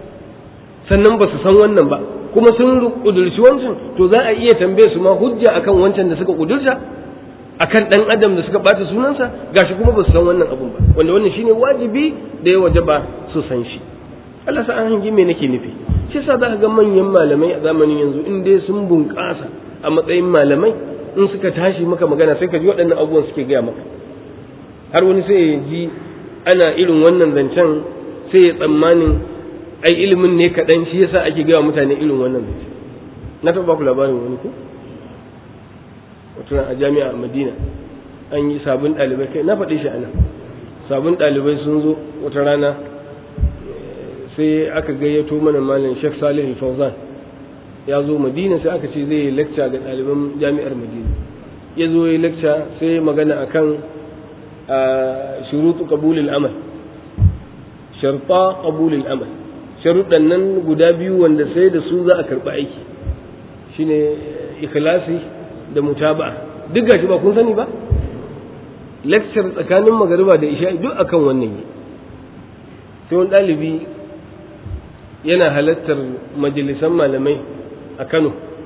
sannan ba su san wannan ba kuma sun kudurci wancan to za a iya tambaye su ma hujja akan wancan da suka kudurta akan dan adam da suka bata sunansa gashi kuma ba su san wannan abun ba wanda wannan shine wajibi da ya wajaba su san shi Allah sa an hangi me nake nufi shi yasa za ka ga manyan malamai a zamanin yanzu in dai sun bunƙasa a matsayin malamai in suka tashi maka magana sai ka ji waɗannan abubuwan suke gaya maka har wani sai ya ji ana irin wannan zancen sai ya tsammanin ai ilimin ne kaɗan shi yasa ake gaya mutane irin wannan zance na taɓa ku labarin wani ko wata a jami'a a madina an yi sabon ɗalibai kai na faɗi shi a nan sabon ɗalibai sun zo wata rana sai aka gayyato mana malam Sheikh Salih Fauzan ya zo Madina sai aka ce zai yi lecture ga ɗaliban jami'ar Madina ya zo yi lecture sai magana akan shurutu qabulil amal sharta qabulil amal sharuɗan nan guda biyu wanda sai da su za a karɓi aiki shine ikhlasi da mutaba'a duk gashi ba kun sani ba lecture tsakanin magariba da isha duk akan wannan ne sai wani ɗalibi yana halartar majalisan malamai a Kano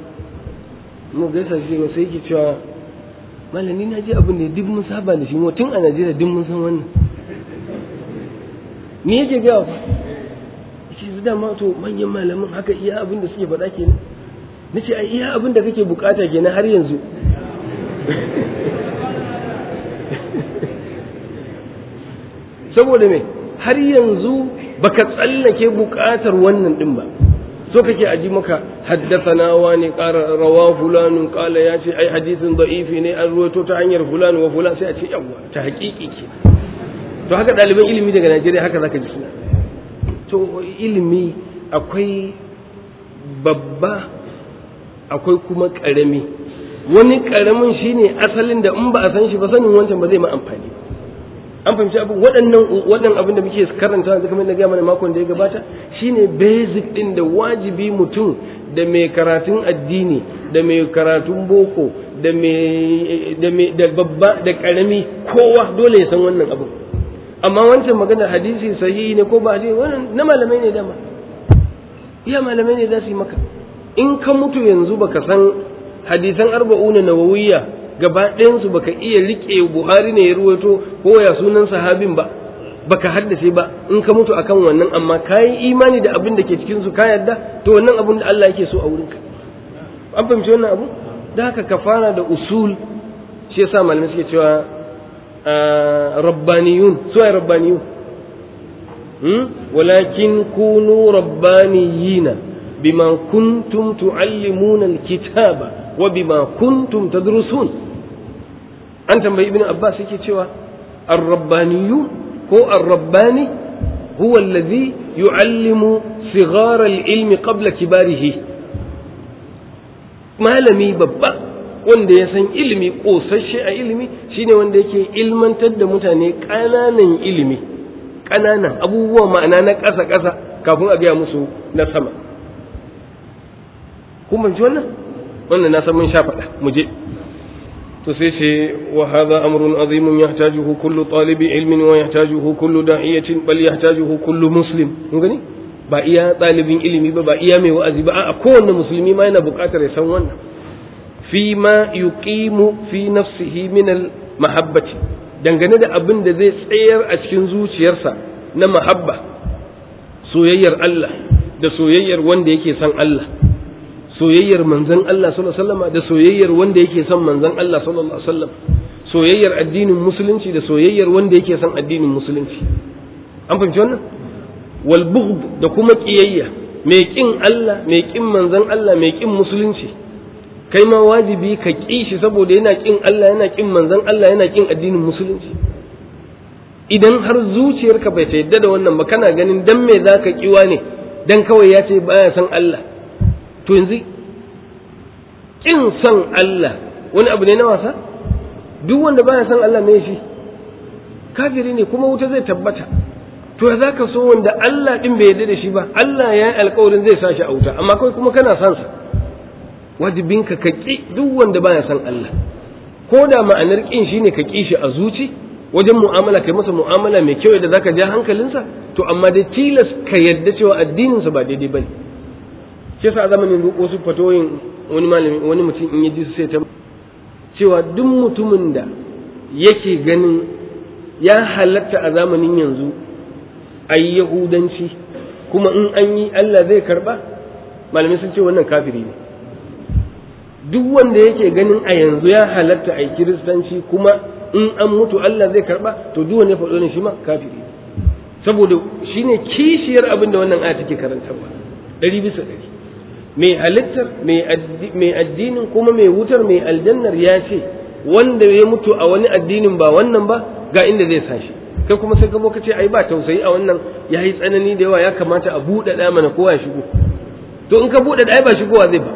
mu gaisa shi sai yake cewa malami na ji abin da duk mun saba da shi tun a Najeriya duk mun san wannan me yake ga fa yake su dama to manyan malaman haka iya abin da suke faɗa kenan nace ai iya abin da kake bukata kenan har yanzu saboda me har yanzu baka tsallake buƙatar wannan din ba so kake aji maka haddathana wani qara rawa fulanun qala ya ce ai hadisin da'ifi ne an ruwaito ta hanyar fulan wa fulan sai a ce yawa ta haƙiƙi ke to haka ɗaliban ilimi daga Najeriya haka zaka ji suna to ilimi akwai babba akwai kuma ƙarami wani ƙaramin shine asalin da in ba a san shi ba sanin wancan ba zai ma amfani an fahimci abu waɗannan waɗannan abin da muke karanta yanzu kamar na gaya mana makon da ya gabata shine basic din da wajibi mutum da mai karatun addini da mai karatun boko da mai da mai da babba da karami kowa dole ya san wannan abu amma wancan magana hadisi sahihi ne ko ba hadisi wannan na malamai ne dama iya malamai ne za su yi maka in ka mutu yanzu baka san hadisan arba'una nawawiyya gaba ɗayansu baka iya riƙe buhari ne ya ruwaito ko ya sunan sahabin ba baka haddace ba in ka mutu akan wannan amma ka yi imani da abin da ke cikin su ka yarda to wannan abin da Allah yake so a wurinka an fahimci wannan abu da haka ka fara da usul shi yasa malamai suke cewa rabbaniyun su ai rabbaniyun walakin kunu rabbaniyina bima kuntum tuallimuna alkitaba wa bima kuntum tadrusun an tambayi ibn abbas yake cewa ar-rabbaniyun ko ar-rabbani huwa alladhi yu'allimu sighar al-ilmi qabla kibarihi malami babba wanda ya san ilimi kosasshe a ilimi shine wanda yake ilmantar da mutane ƙananan ilimi ƙananan abubuwa ma'ana na ƙasa-ƙasa kafin a gaya musu na sama kuma ji wannan wannan na san mun sha faɗa mu je to sai ce wa hadha amrun azimun yahtajuhu kullu talibi ilmin wa yahtajuhu kullu da'iyatin bal yahtajuhu kullu muslim mun gani ba iya ɗalibin ilimi ba ba iya mai wa'azi ba a kowanne musulmi ma yana buƙatar ya san wannan fi ma yuqimu fi nafsihi min al mahabbati dangane da abin da zai tsayar a cikin zuciyarsa na mahabba soyayyar Allah da soyayyar wanda yake son Allah soyayyar manzon Allah sallallahu alaihi wasallam da soyayyar wanda yake son manzon Allah sallallahu alaihi wasallam soyayyar addinin musulunci da soyayyar wanda yake son addinin musulunci an fahimci wannan wal bughd da kuma kiyayya mai kin Allah mai kin manzon Allah mai kin musulunci kai ma wajibi ka ƙi shi saboda yana kin Allah yana kin manzon Allah yana kin addinin musulunci idan har zuciyarka bai ta yadda da wannan ba kana ganin dan me zaka kiwa ne dan kawai ya ce baya san Allah to yanzu kin san Allah wani abu ne na wasa duk wanda baya san Allah me shi kafiri ne kuma wuta zai tabbata to za ka so wanda Allah din bai yarda da shi ba Allah ya yi alkawarin zai sa shi a wuta amma kai kuma kana san sa wajibinka ka ƙi duk wanda baya san Allah ko da ma'anar ƙin shine ka ƙi shi a zuci wajen mu'amala kai masa mu'amala mai kyau da zaka ja hankalinsa to amma dai tilas ka yarda cewa addininsa ba daidai bane shi yasa a zamanin wasu fatoyin wani malami wani mutum in ya ji sai ta cewa duk mutumin da yake ganin ya halatta a zamanin yanzu a yi yahudanci kuma in an yi Allah zai karba malamai sun ce wannan kafiri ne duk wanda yake ganin a yanzu ya halatta a yi kiristanci kuma in an mutu Allah zai karba to duk wanda ya faɗo ne shi ma kafiri saboda shine kishiyar abin da wannan aya take karantarwa ɗari bisa ɗari mai halittar mai addinin kuma mai wutar mai aljannar ya ce wanda ya mutu a wani addinin ba wannan ba ga inda zai sashi kai kuma sai ka zo ka ce ai ba tausayi a wannan ya yi tsanani da yawa ya kamata a buɗe ɗaya mana kowa ya shigo to in ka buɗe ɗaya ba shigowa zai ba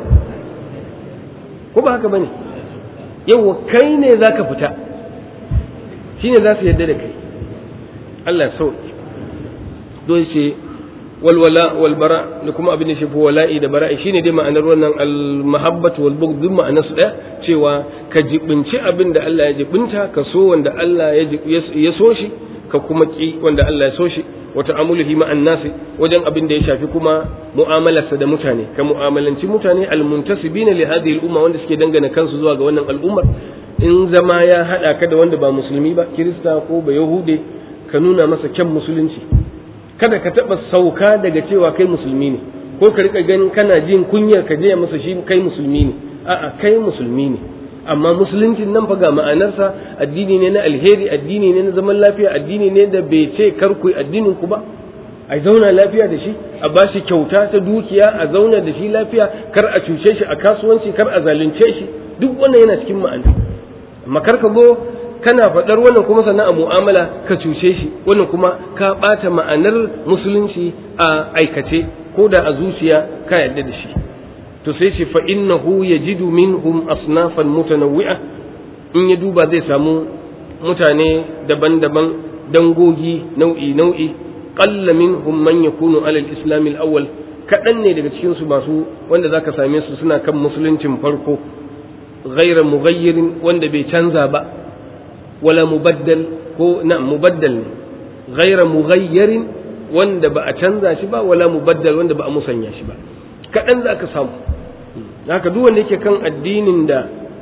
ko ba haka bane yawa kai ne za ka fita shi ne za su yarda da kai Allah ya sauki don ce walwala walbara da kuma abin da shi wala'i da bara'i shine dai ma'anar wannan almahabbatu wal bughd duk ma'anar su daya cewa ka jibinci abin da Allah ya jibinta ka so wanda Allah ya so shi ka kuma ki wanda Allah ya so shi wa ta'amulihi ma'an nasi wajen abin da ya shafi kuma mu'amalarsa da mutane ka mu'amalanci mutane almuntasibina li hadhihi al-umma wanda suke dangana kansu zuwa ga wannan al'ummar in zama ya hada ka da wanda ba musulmi ba kirista ko ba yahude ka nuna masa kyan musulunci kada ka taba sauka daga cewa kai musulmi ne ko ka rika ganin kana jin kunyar ka je masa shi kai musulmi ne a'a kai musulmi ne amma musuluncin nan fa ga ma'anarsa addini ne na alheri addini ne na zaman lafiya addini ne da bai ce kar ku addinin ku ba a zauna lafiya da shi a ba shi kyauta ta dukiya a zauna da shi lafiya kar a cuce shi a kasuwanci kar a zalunce shi duk wannan yana cikin ma'ana amma kar ka go kana faɗar wannan kuma sannan a mu'amala ka cuce shi wannan kuma ka ɓata ma'anar musulunci a aikace ko da a zuciya ka yarda da shi to sai ce fa innahu yajidu minhum asnafan mutanawwi'a in ya duba zai samu mutane daban-daban dangogi nau'i nau'i qalla minhum man yakunu ala al-islam al-awwal kadan ne daga cikin su masu wanda zaka same su suna kan musuluncin farko ghayra mughayyirin wanda bai canza ba wala mubaddal ko na mubaddal ne ghayra mughayyirin wanda ba a canza shi ba wala mubaddal wanda ba a musanya shi ba kadan zaka samu haka duk wanda yake kan addinin da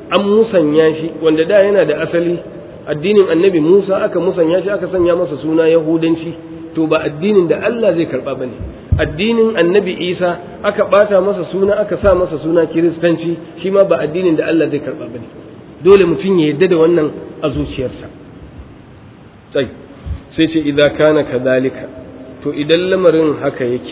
an musanya shi wanda da yana da asali addinin annabi Musa aka musanya shi aka sanya masa suna Yahudanci to ba addinin da Allah zai karba bane addinin annabi Isa aka bata masa suna aka sa masa suna Kiristanci shi ma ba addinin da Allah zai karba bane dole mutum ya yarda da wannan a zuciyarsa sai sai ce idza kana kadhalika to idan lamarin haka yake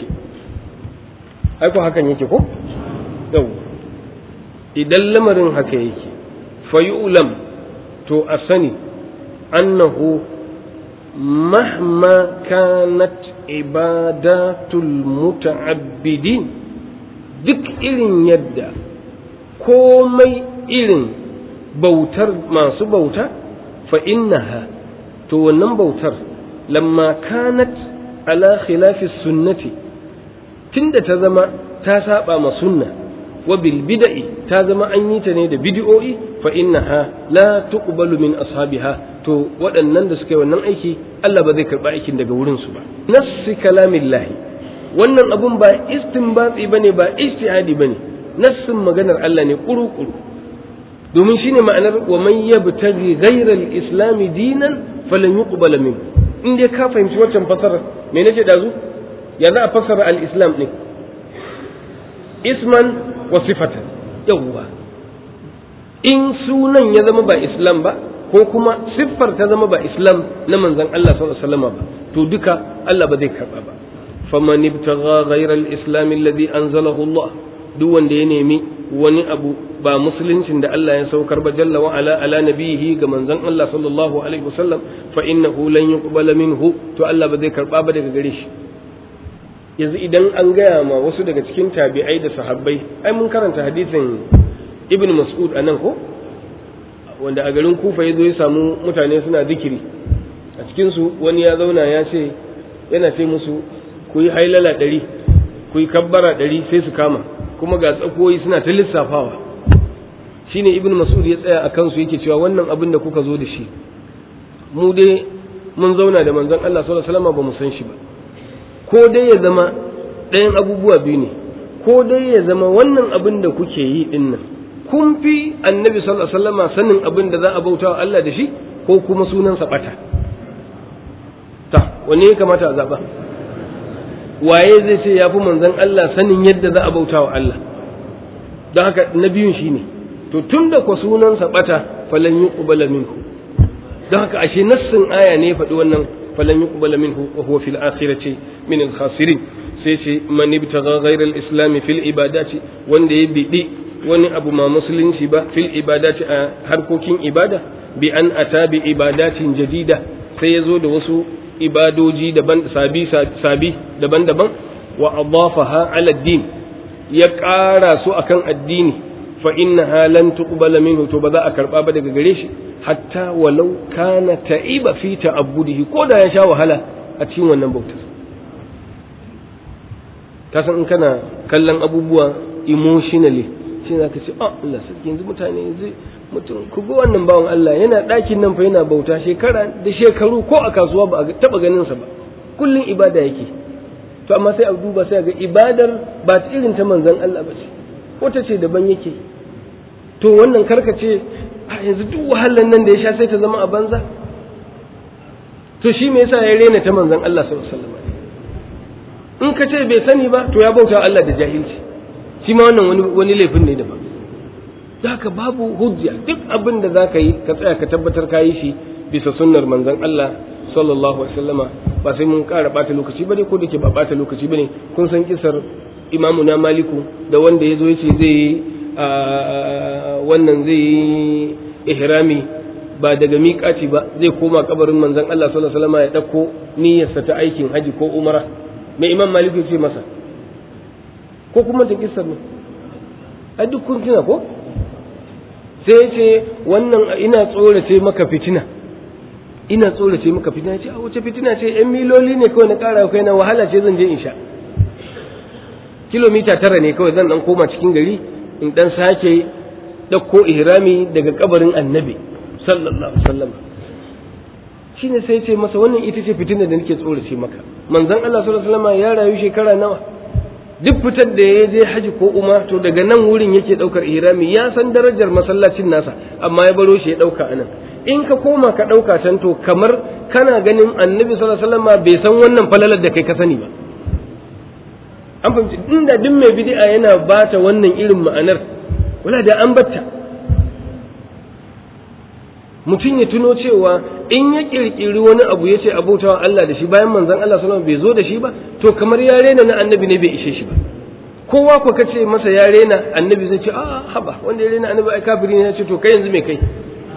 ai ko hakan yake ko yau idan lamarin haka yake fayu'lam to a sani annahu mahma kanat ibadatul muta'abbidin duk irin yadda komai irin bautar masu bauta fa innaha to wannan bautar lamma kanat ala khilafi sunnati tunda ta zama ta saba ma sunna wa bil bid'i ta zama an yi ta ne da bid'o'i fa innaha la tuqbalu min ashabiha to waɗannan da suka yi wannan aiki Allah ba zai karɓa aikin daga wurin su ba nassi kalamillahi wannan abun ba istinbatsi bane ba ijtihadi bane nassin maganar Allah ne kuru-kuru domin shine ma'anar wa man yabtaghi ghayra al-islam dinan falan yuqbala min in dai ka fahimci wancan fasara me nace dazu ya za a fassara al-islam ne isman wa sifatan yawwa in sunan ya zama ba islam ba ko kuma siffar ta zama ba islam na manzon Allah sallallahu alaihi wasallam ba to duka Allah ba zai karba ba faman ibtagha ghayra al-islam alladhi anzalahu Allah duk wanda ya nemi wani abu ba musuluncin da Allah ya saukar ba jalla wa ala ala nabihi ga manzon Allah sallallahu alaihi wasallam fa innahu lan yuqbala minhu to Allah ba zai karba ba daga gare shi yanzu idan an gaya ma wasu daga cikin tabi'ai da sahabbai ai mun karanta hadisin ibn mas'ud anan ko wanda a garin kufa ya zo ya samu mutane suna zikiri a cikin su wani ya zauna ya ce yana ce musu ku yi hailala ɗari ku yi kabbara ɗari sai su kama kuma ga tsakoyi suna ta lissafawa shine ibn mas'ud ya tsaya a kansu yake cewa wannan abin da kuka zo da shi mu dai mun zauna da manzon Allah sallallahu alaihi wasallam ba mu san shi ba ko dai ya zama ɗayan abubuwa biyu ne ko dai ya zama wannan abin da kuke yi din nan kun fi annabi sallallahu alaihi wasallam sanin abin da za a bauta wa Allah da shi ko kuma sunansa bata ta wanne ya kamata a zaba waye zai ce ya fi manzon Allah sanin yadda za a bauta wa Allah don haka na biyun shi ne to tun da kwa sunansa bata falan yi ƙubala minku don haka ashe nassin aya ne faɗi wannan falan yi ƙubala minhu wa huwa fil akhirati min al khasirin sai ce man ibtagha ghayra al islam fil ibadati wanda ya bidi wani abu ma musulunci ba fil ibadati a harkokin ibada bi an ata bi ibadatin jadida sai ya zo da wasu ibadoji daban sabi sabi daban-daban wa adafaha ala din ya ƙara su akan addini fa innaha lan tuqbala minhu to ba za a karba ba daga gare shi hatta walau kana ta'iba fi ta'abbudihi ko da ya sha wahala a cikin wannan bautar ka san in kana kallon abubuwa emotionally shi za ka ce oh Allah sarki yanzu mutane yanzu mutum ku ga wannan bawan Allah yana ɗakin nan fa yana bauta shekara da shekaru ko a kasuwa ba a taɓa ganin sa ba kullum ibada yake to amma sai a duba sai ga ibadar ba ta irin ta manzon Allah ba ce wata ce daban yake to wannan karkace a yanzu duk wahalan nan da ya sha sai ta zama a banza to shi me yasa ya rena ta manzon Allah sallallahu alaihi wasallam in ka ce bai sani ba to ya bauta Allah da jahilci shi ma wannan wani wani laifin ne daban haka babu hujja duk abin da zaka yi ka tsaya ka tabbatar ka yi shi bisa sunnar manzon Allah sallallahu alaihi wasallama ba sai mun ƙara bata lokaci bane ko da ke ba bata lokaci bane kun san kisar imamu na maliku da wanda ya zo yace zai yi wannan zai yi ihrami ba daga miƙaci ba zai koma kabarin manzon Allah sallallahu alaihi wasallama ya dauko niyyarsa ta aikin haji ko umara mai imam maliku ya ce masa ko kuma ta kisar ne a duk kun tuna ko sai ce wannan ina tsorace maka fitina ina tsorace maka fitina ce a wace fitina ce yan miloli ne kawai na kara kai na wahala ce zan je in sha kilomita tara ne kawai zan dan koma cikin gari in dan sake ɗauko ihrami daga kabarin annabi sallallahu alaihi wasallam shine sai ce masa wannan ita ce fitina da nake tsorace maka manzon Allah sallallahu alaihi wasallam ya rayu shekara nawa duk fitar da ya je haji ko umma to daga nan wurin yake daukar ihrami ya san darajar masallacin nasa amma ya baro shi ya dauka anan in ka koma ka dauka can to kamar kana ganin annabi sallallahu alaihi wasallam bai san wannan falalar da kai ka sani ba an fahimci inda duk mai bid'a yana bata wannan irin ma'anar wala da an batta mutum ya tuno cewa in ya kirkiri wani abu ya ce abautawa Allah da shi bayan manzon Allah sallallahu alaihi bai zo da shi ba to kamar ya rena na annabi ne bai ishe shi ba kowa ko ka ce masa ya rena annabi zai ce a haba wanda ya rena annabi ai kafiri ne ya ce to kai yanzu me kai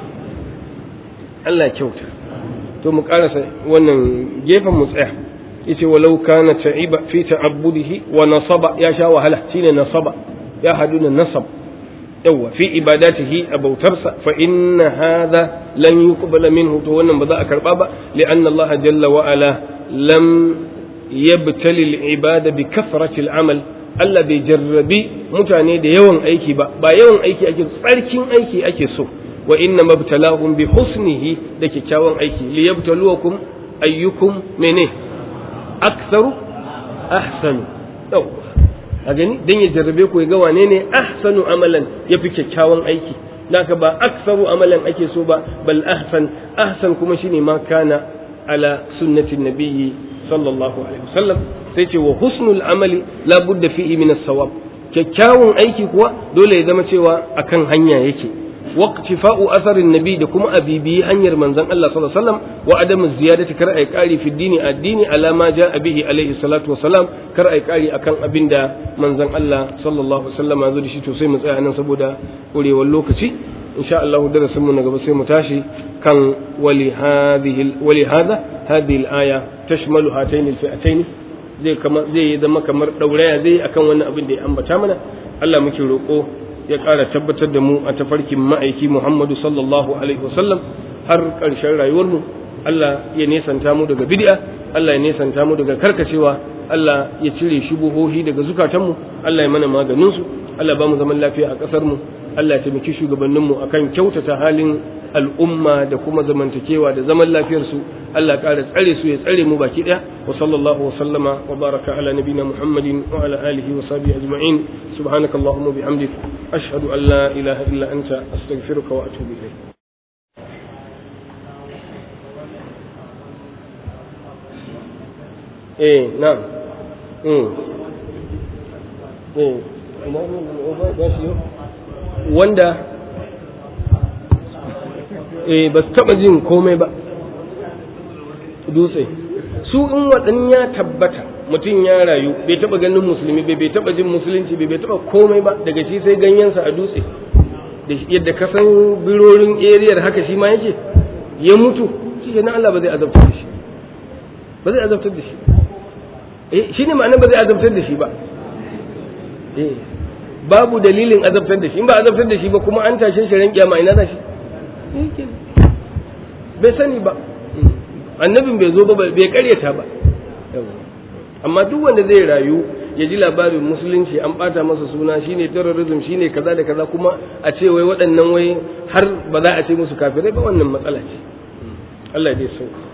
Allah kyauta to mu karasa wannan gefen mu tsaya yace walau kana ta'iba fi ta'abbudihi wa nasaba ya sha wahala shine nasaba ya haduna nasab yawa fi ibadatihi a bautarsa fa inna hadha lan yuqbala minhu to wannan ba za a karba ba li'anna Allah jalla wa ala lam yabtali al-ibada bi kathrati al-amal Allah bai jarrabi mutane da yawan aiki ba ba yawan aiki ake tsarkin aiki ake so wa inna mabtalahum bi husnihi da kyakkyawan aiki liyabtaluwakum ayyukum mene aktharu ahsanu yawa a gani dan ya jarrabe ku ya ga wane ne ahsanu amalan yafi kyakkyawan aiki naka ba aksaru amalan ake so ba bal ahsan ahsan kuma shine ma kana ala sunnati nabiyyi sallallahu alaihi wasallam sai ce wa husnul amali la budda fihi min as-sawab kyakkyawan aiki kuwa dole ya zama cewa akan hanya yake waqtifa'u asarin nabi da kuma abibi hanyar manzon Allah sallallahu alaihi wasallam wa adamu ziyadati kar ai kari fi dini addini ala ma jaa bihi alaihi salatu wasalam kar ai kari akan abinda manzon Allah sallallahu alaihi wasallam ya zo da shi to sai mu tsaya nan saboda kurewar lokaci insha Allah darasin mu na gaba sai mu tashi kan wali hadhihi wali hadha hadhihi al-aya tashmalu hatayn al-fi'atayn zai kama zai zama kamar dauraya zai akan wannan abin da ya ambata mana Allah muke roko ya ƙara tabbatar da mu a tafarkin ma'aiki Muhammadu sallallahu alaihi wasallam har ƙarshen rayuwarmu Allah ya nesanta mu daga bid'a Allah ya nesanta mu daga karkacewa Allah ya cire shubuhohi daga zukatanmu Allah ya mana maganin su Allah ba mu zaman lafiya a ƙasar mu Allah ya taimaki shugabanninmu akan kyautata halin al'umma da kuma zamantakewa da zaman lafiyar su Allah ya ƙara tsare su ya tsare mu baki ɗaya wa sallallahu wa sallama wa baraka ala nabina Muhammadin wa ala alihi wa sahbihi ajma'in subhanakallahumma bihamdik ashhadu an la ilaha illa anta astaghfiruka wa atubu ilayk eh na'am mm eh wanda eh ba su taba jin komai ba dutse su in waɗannan ya tabbata mutum ya rayu bai taba ganin musulmi bai bai taba jin musulunci bai bai taba komai ba daga shi sai ganyensa a dutse da yadda ka san birorin eriyar haka shi ma yake ya mutu shi ke Allah ba zai azabtar da shi ba zai azabtar da shi eh shi ne ma'ana ba zai azabtar da shi ba eh babu dalilin azabtar da shi in ba azabtar da shi ba kuma an tashe shi ran kiyama ina za shi bai sani ba annabin bai zo ba bai karyata ba amma duk wanda zai rayu ya ji labarin musulunci an bata masa suna shine terrorism shine kaza da kaza kuma a ce wai waɗannan wai har ba za a ce musu kafirai ba wannan matsala ce Allah ya sauka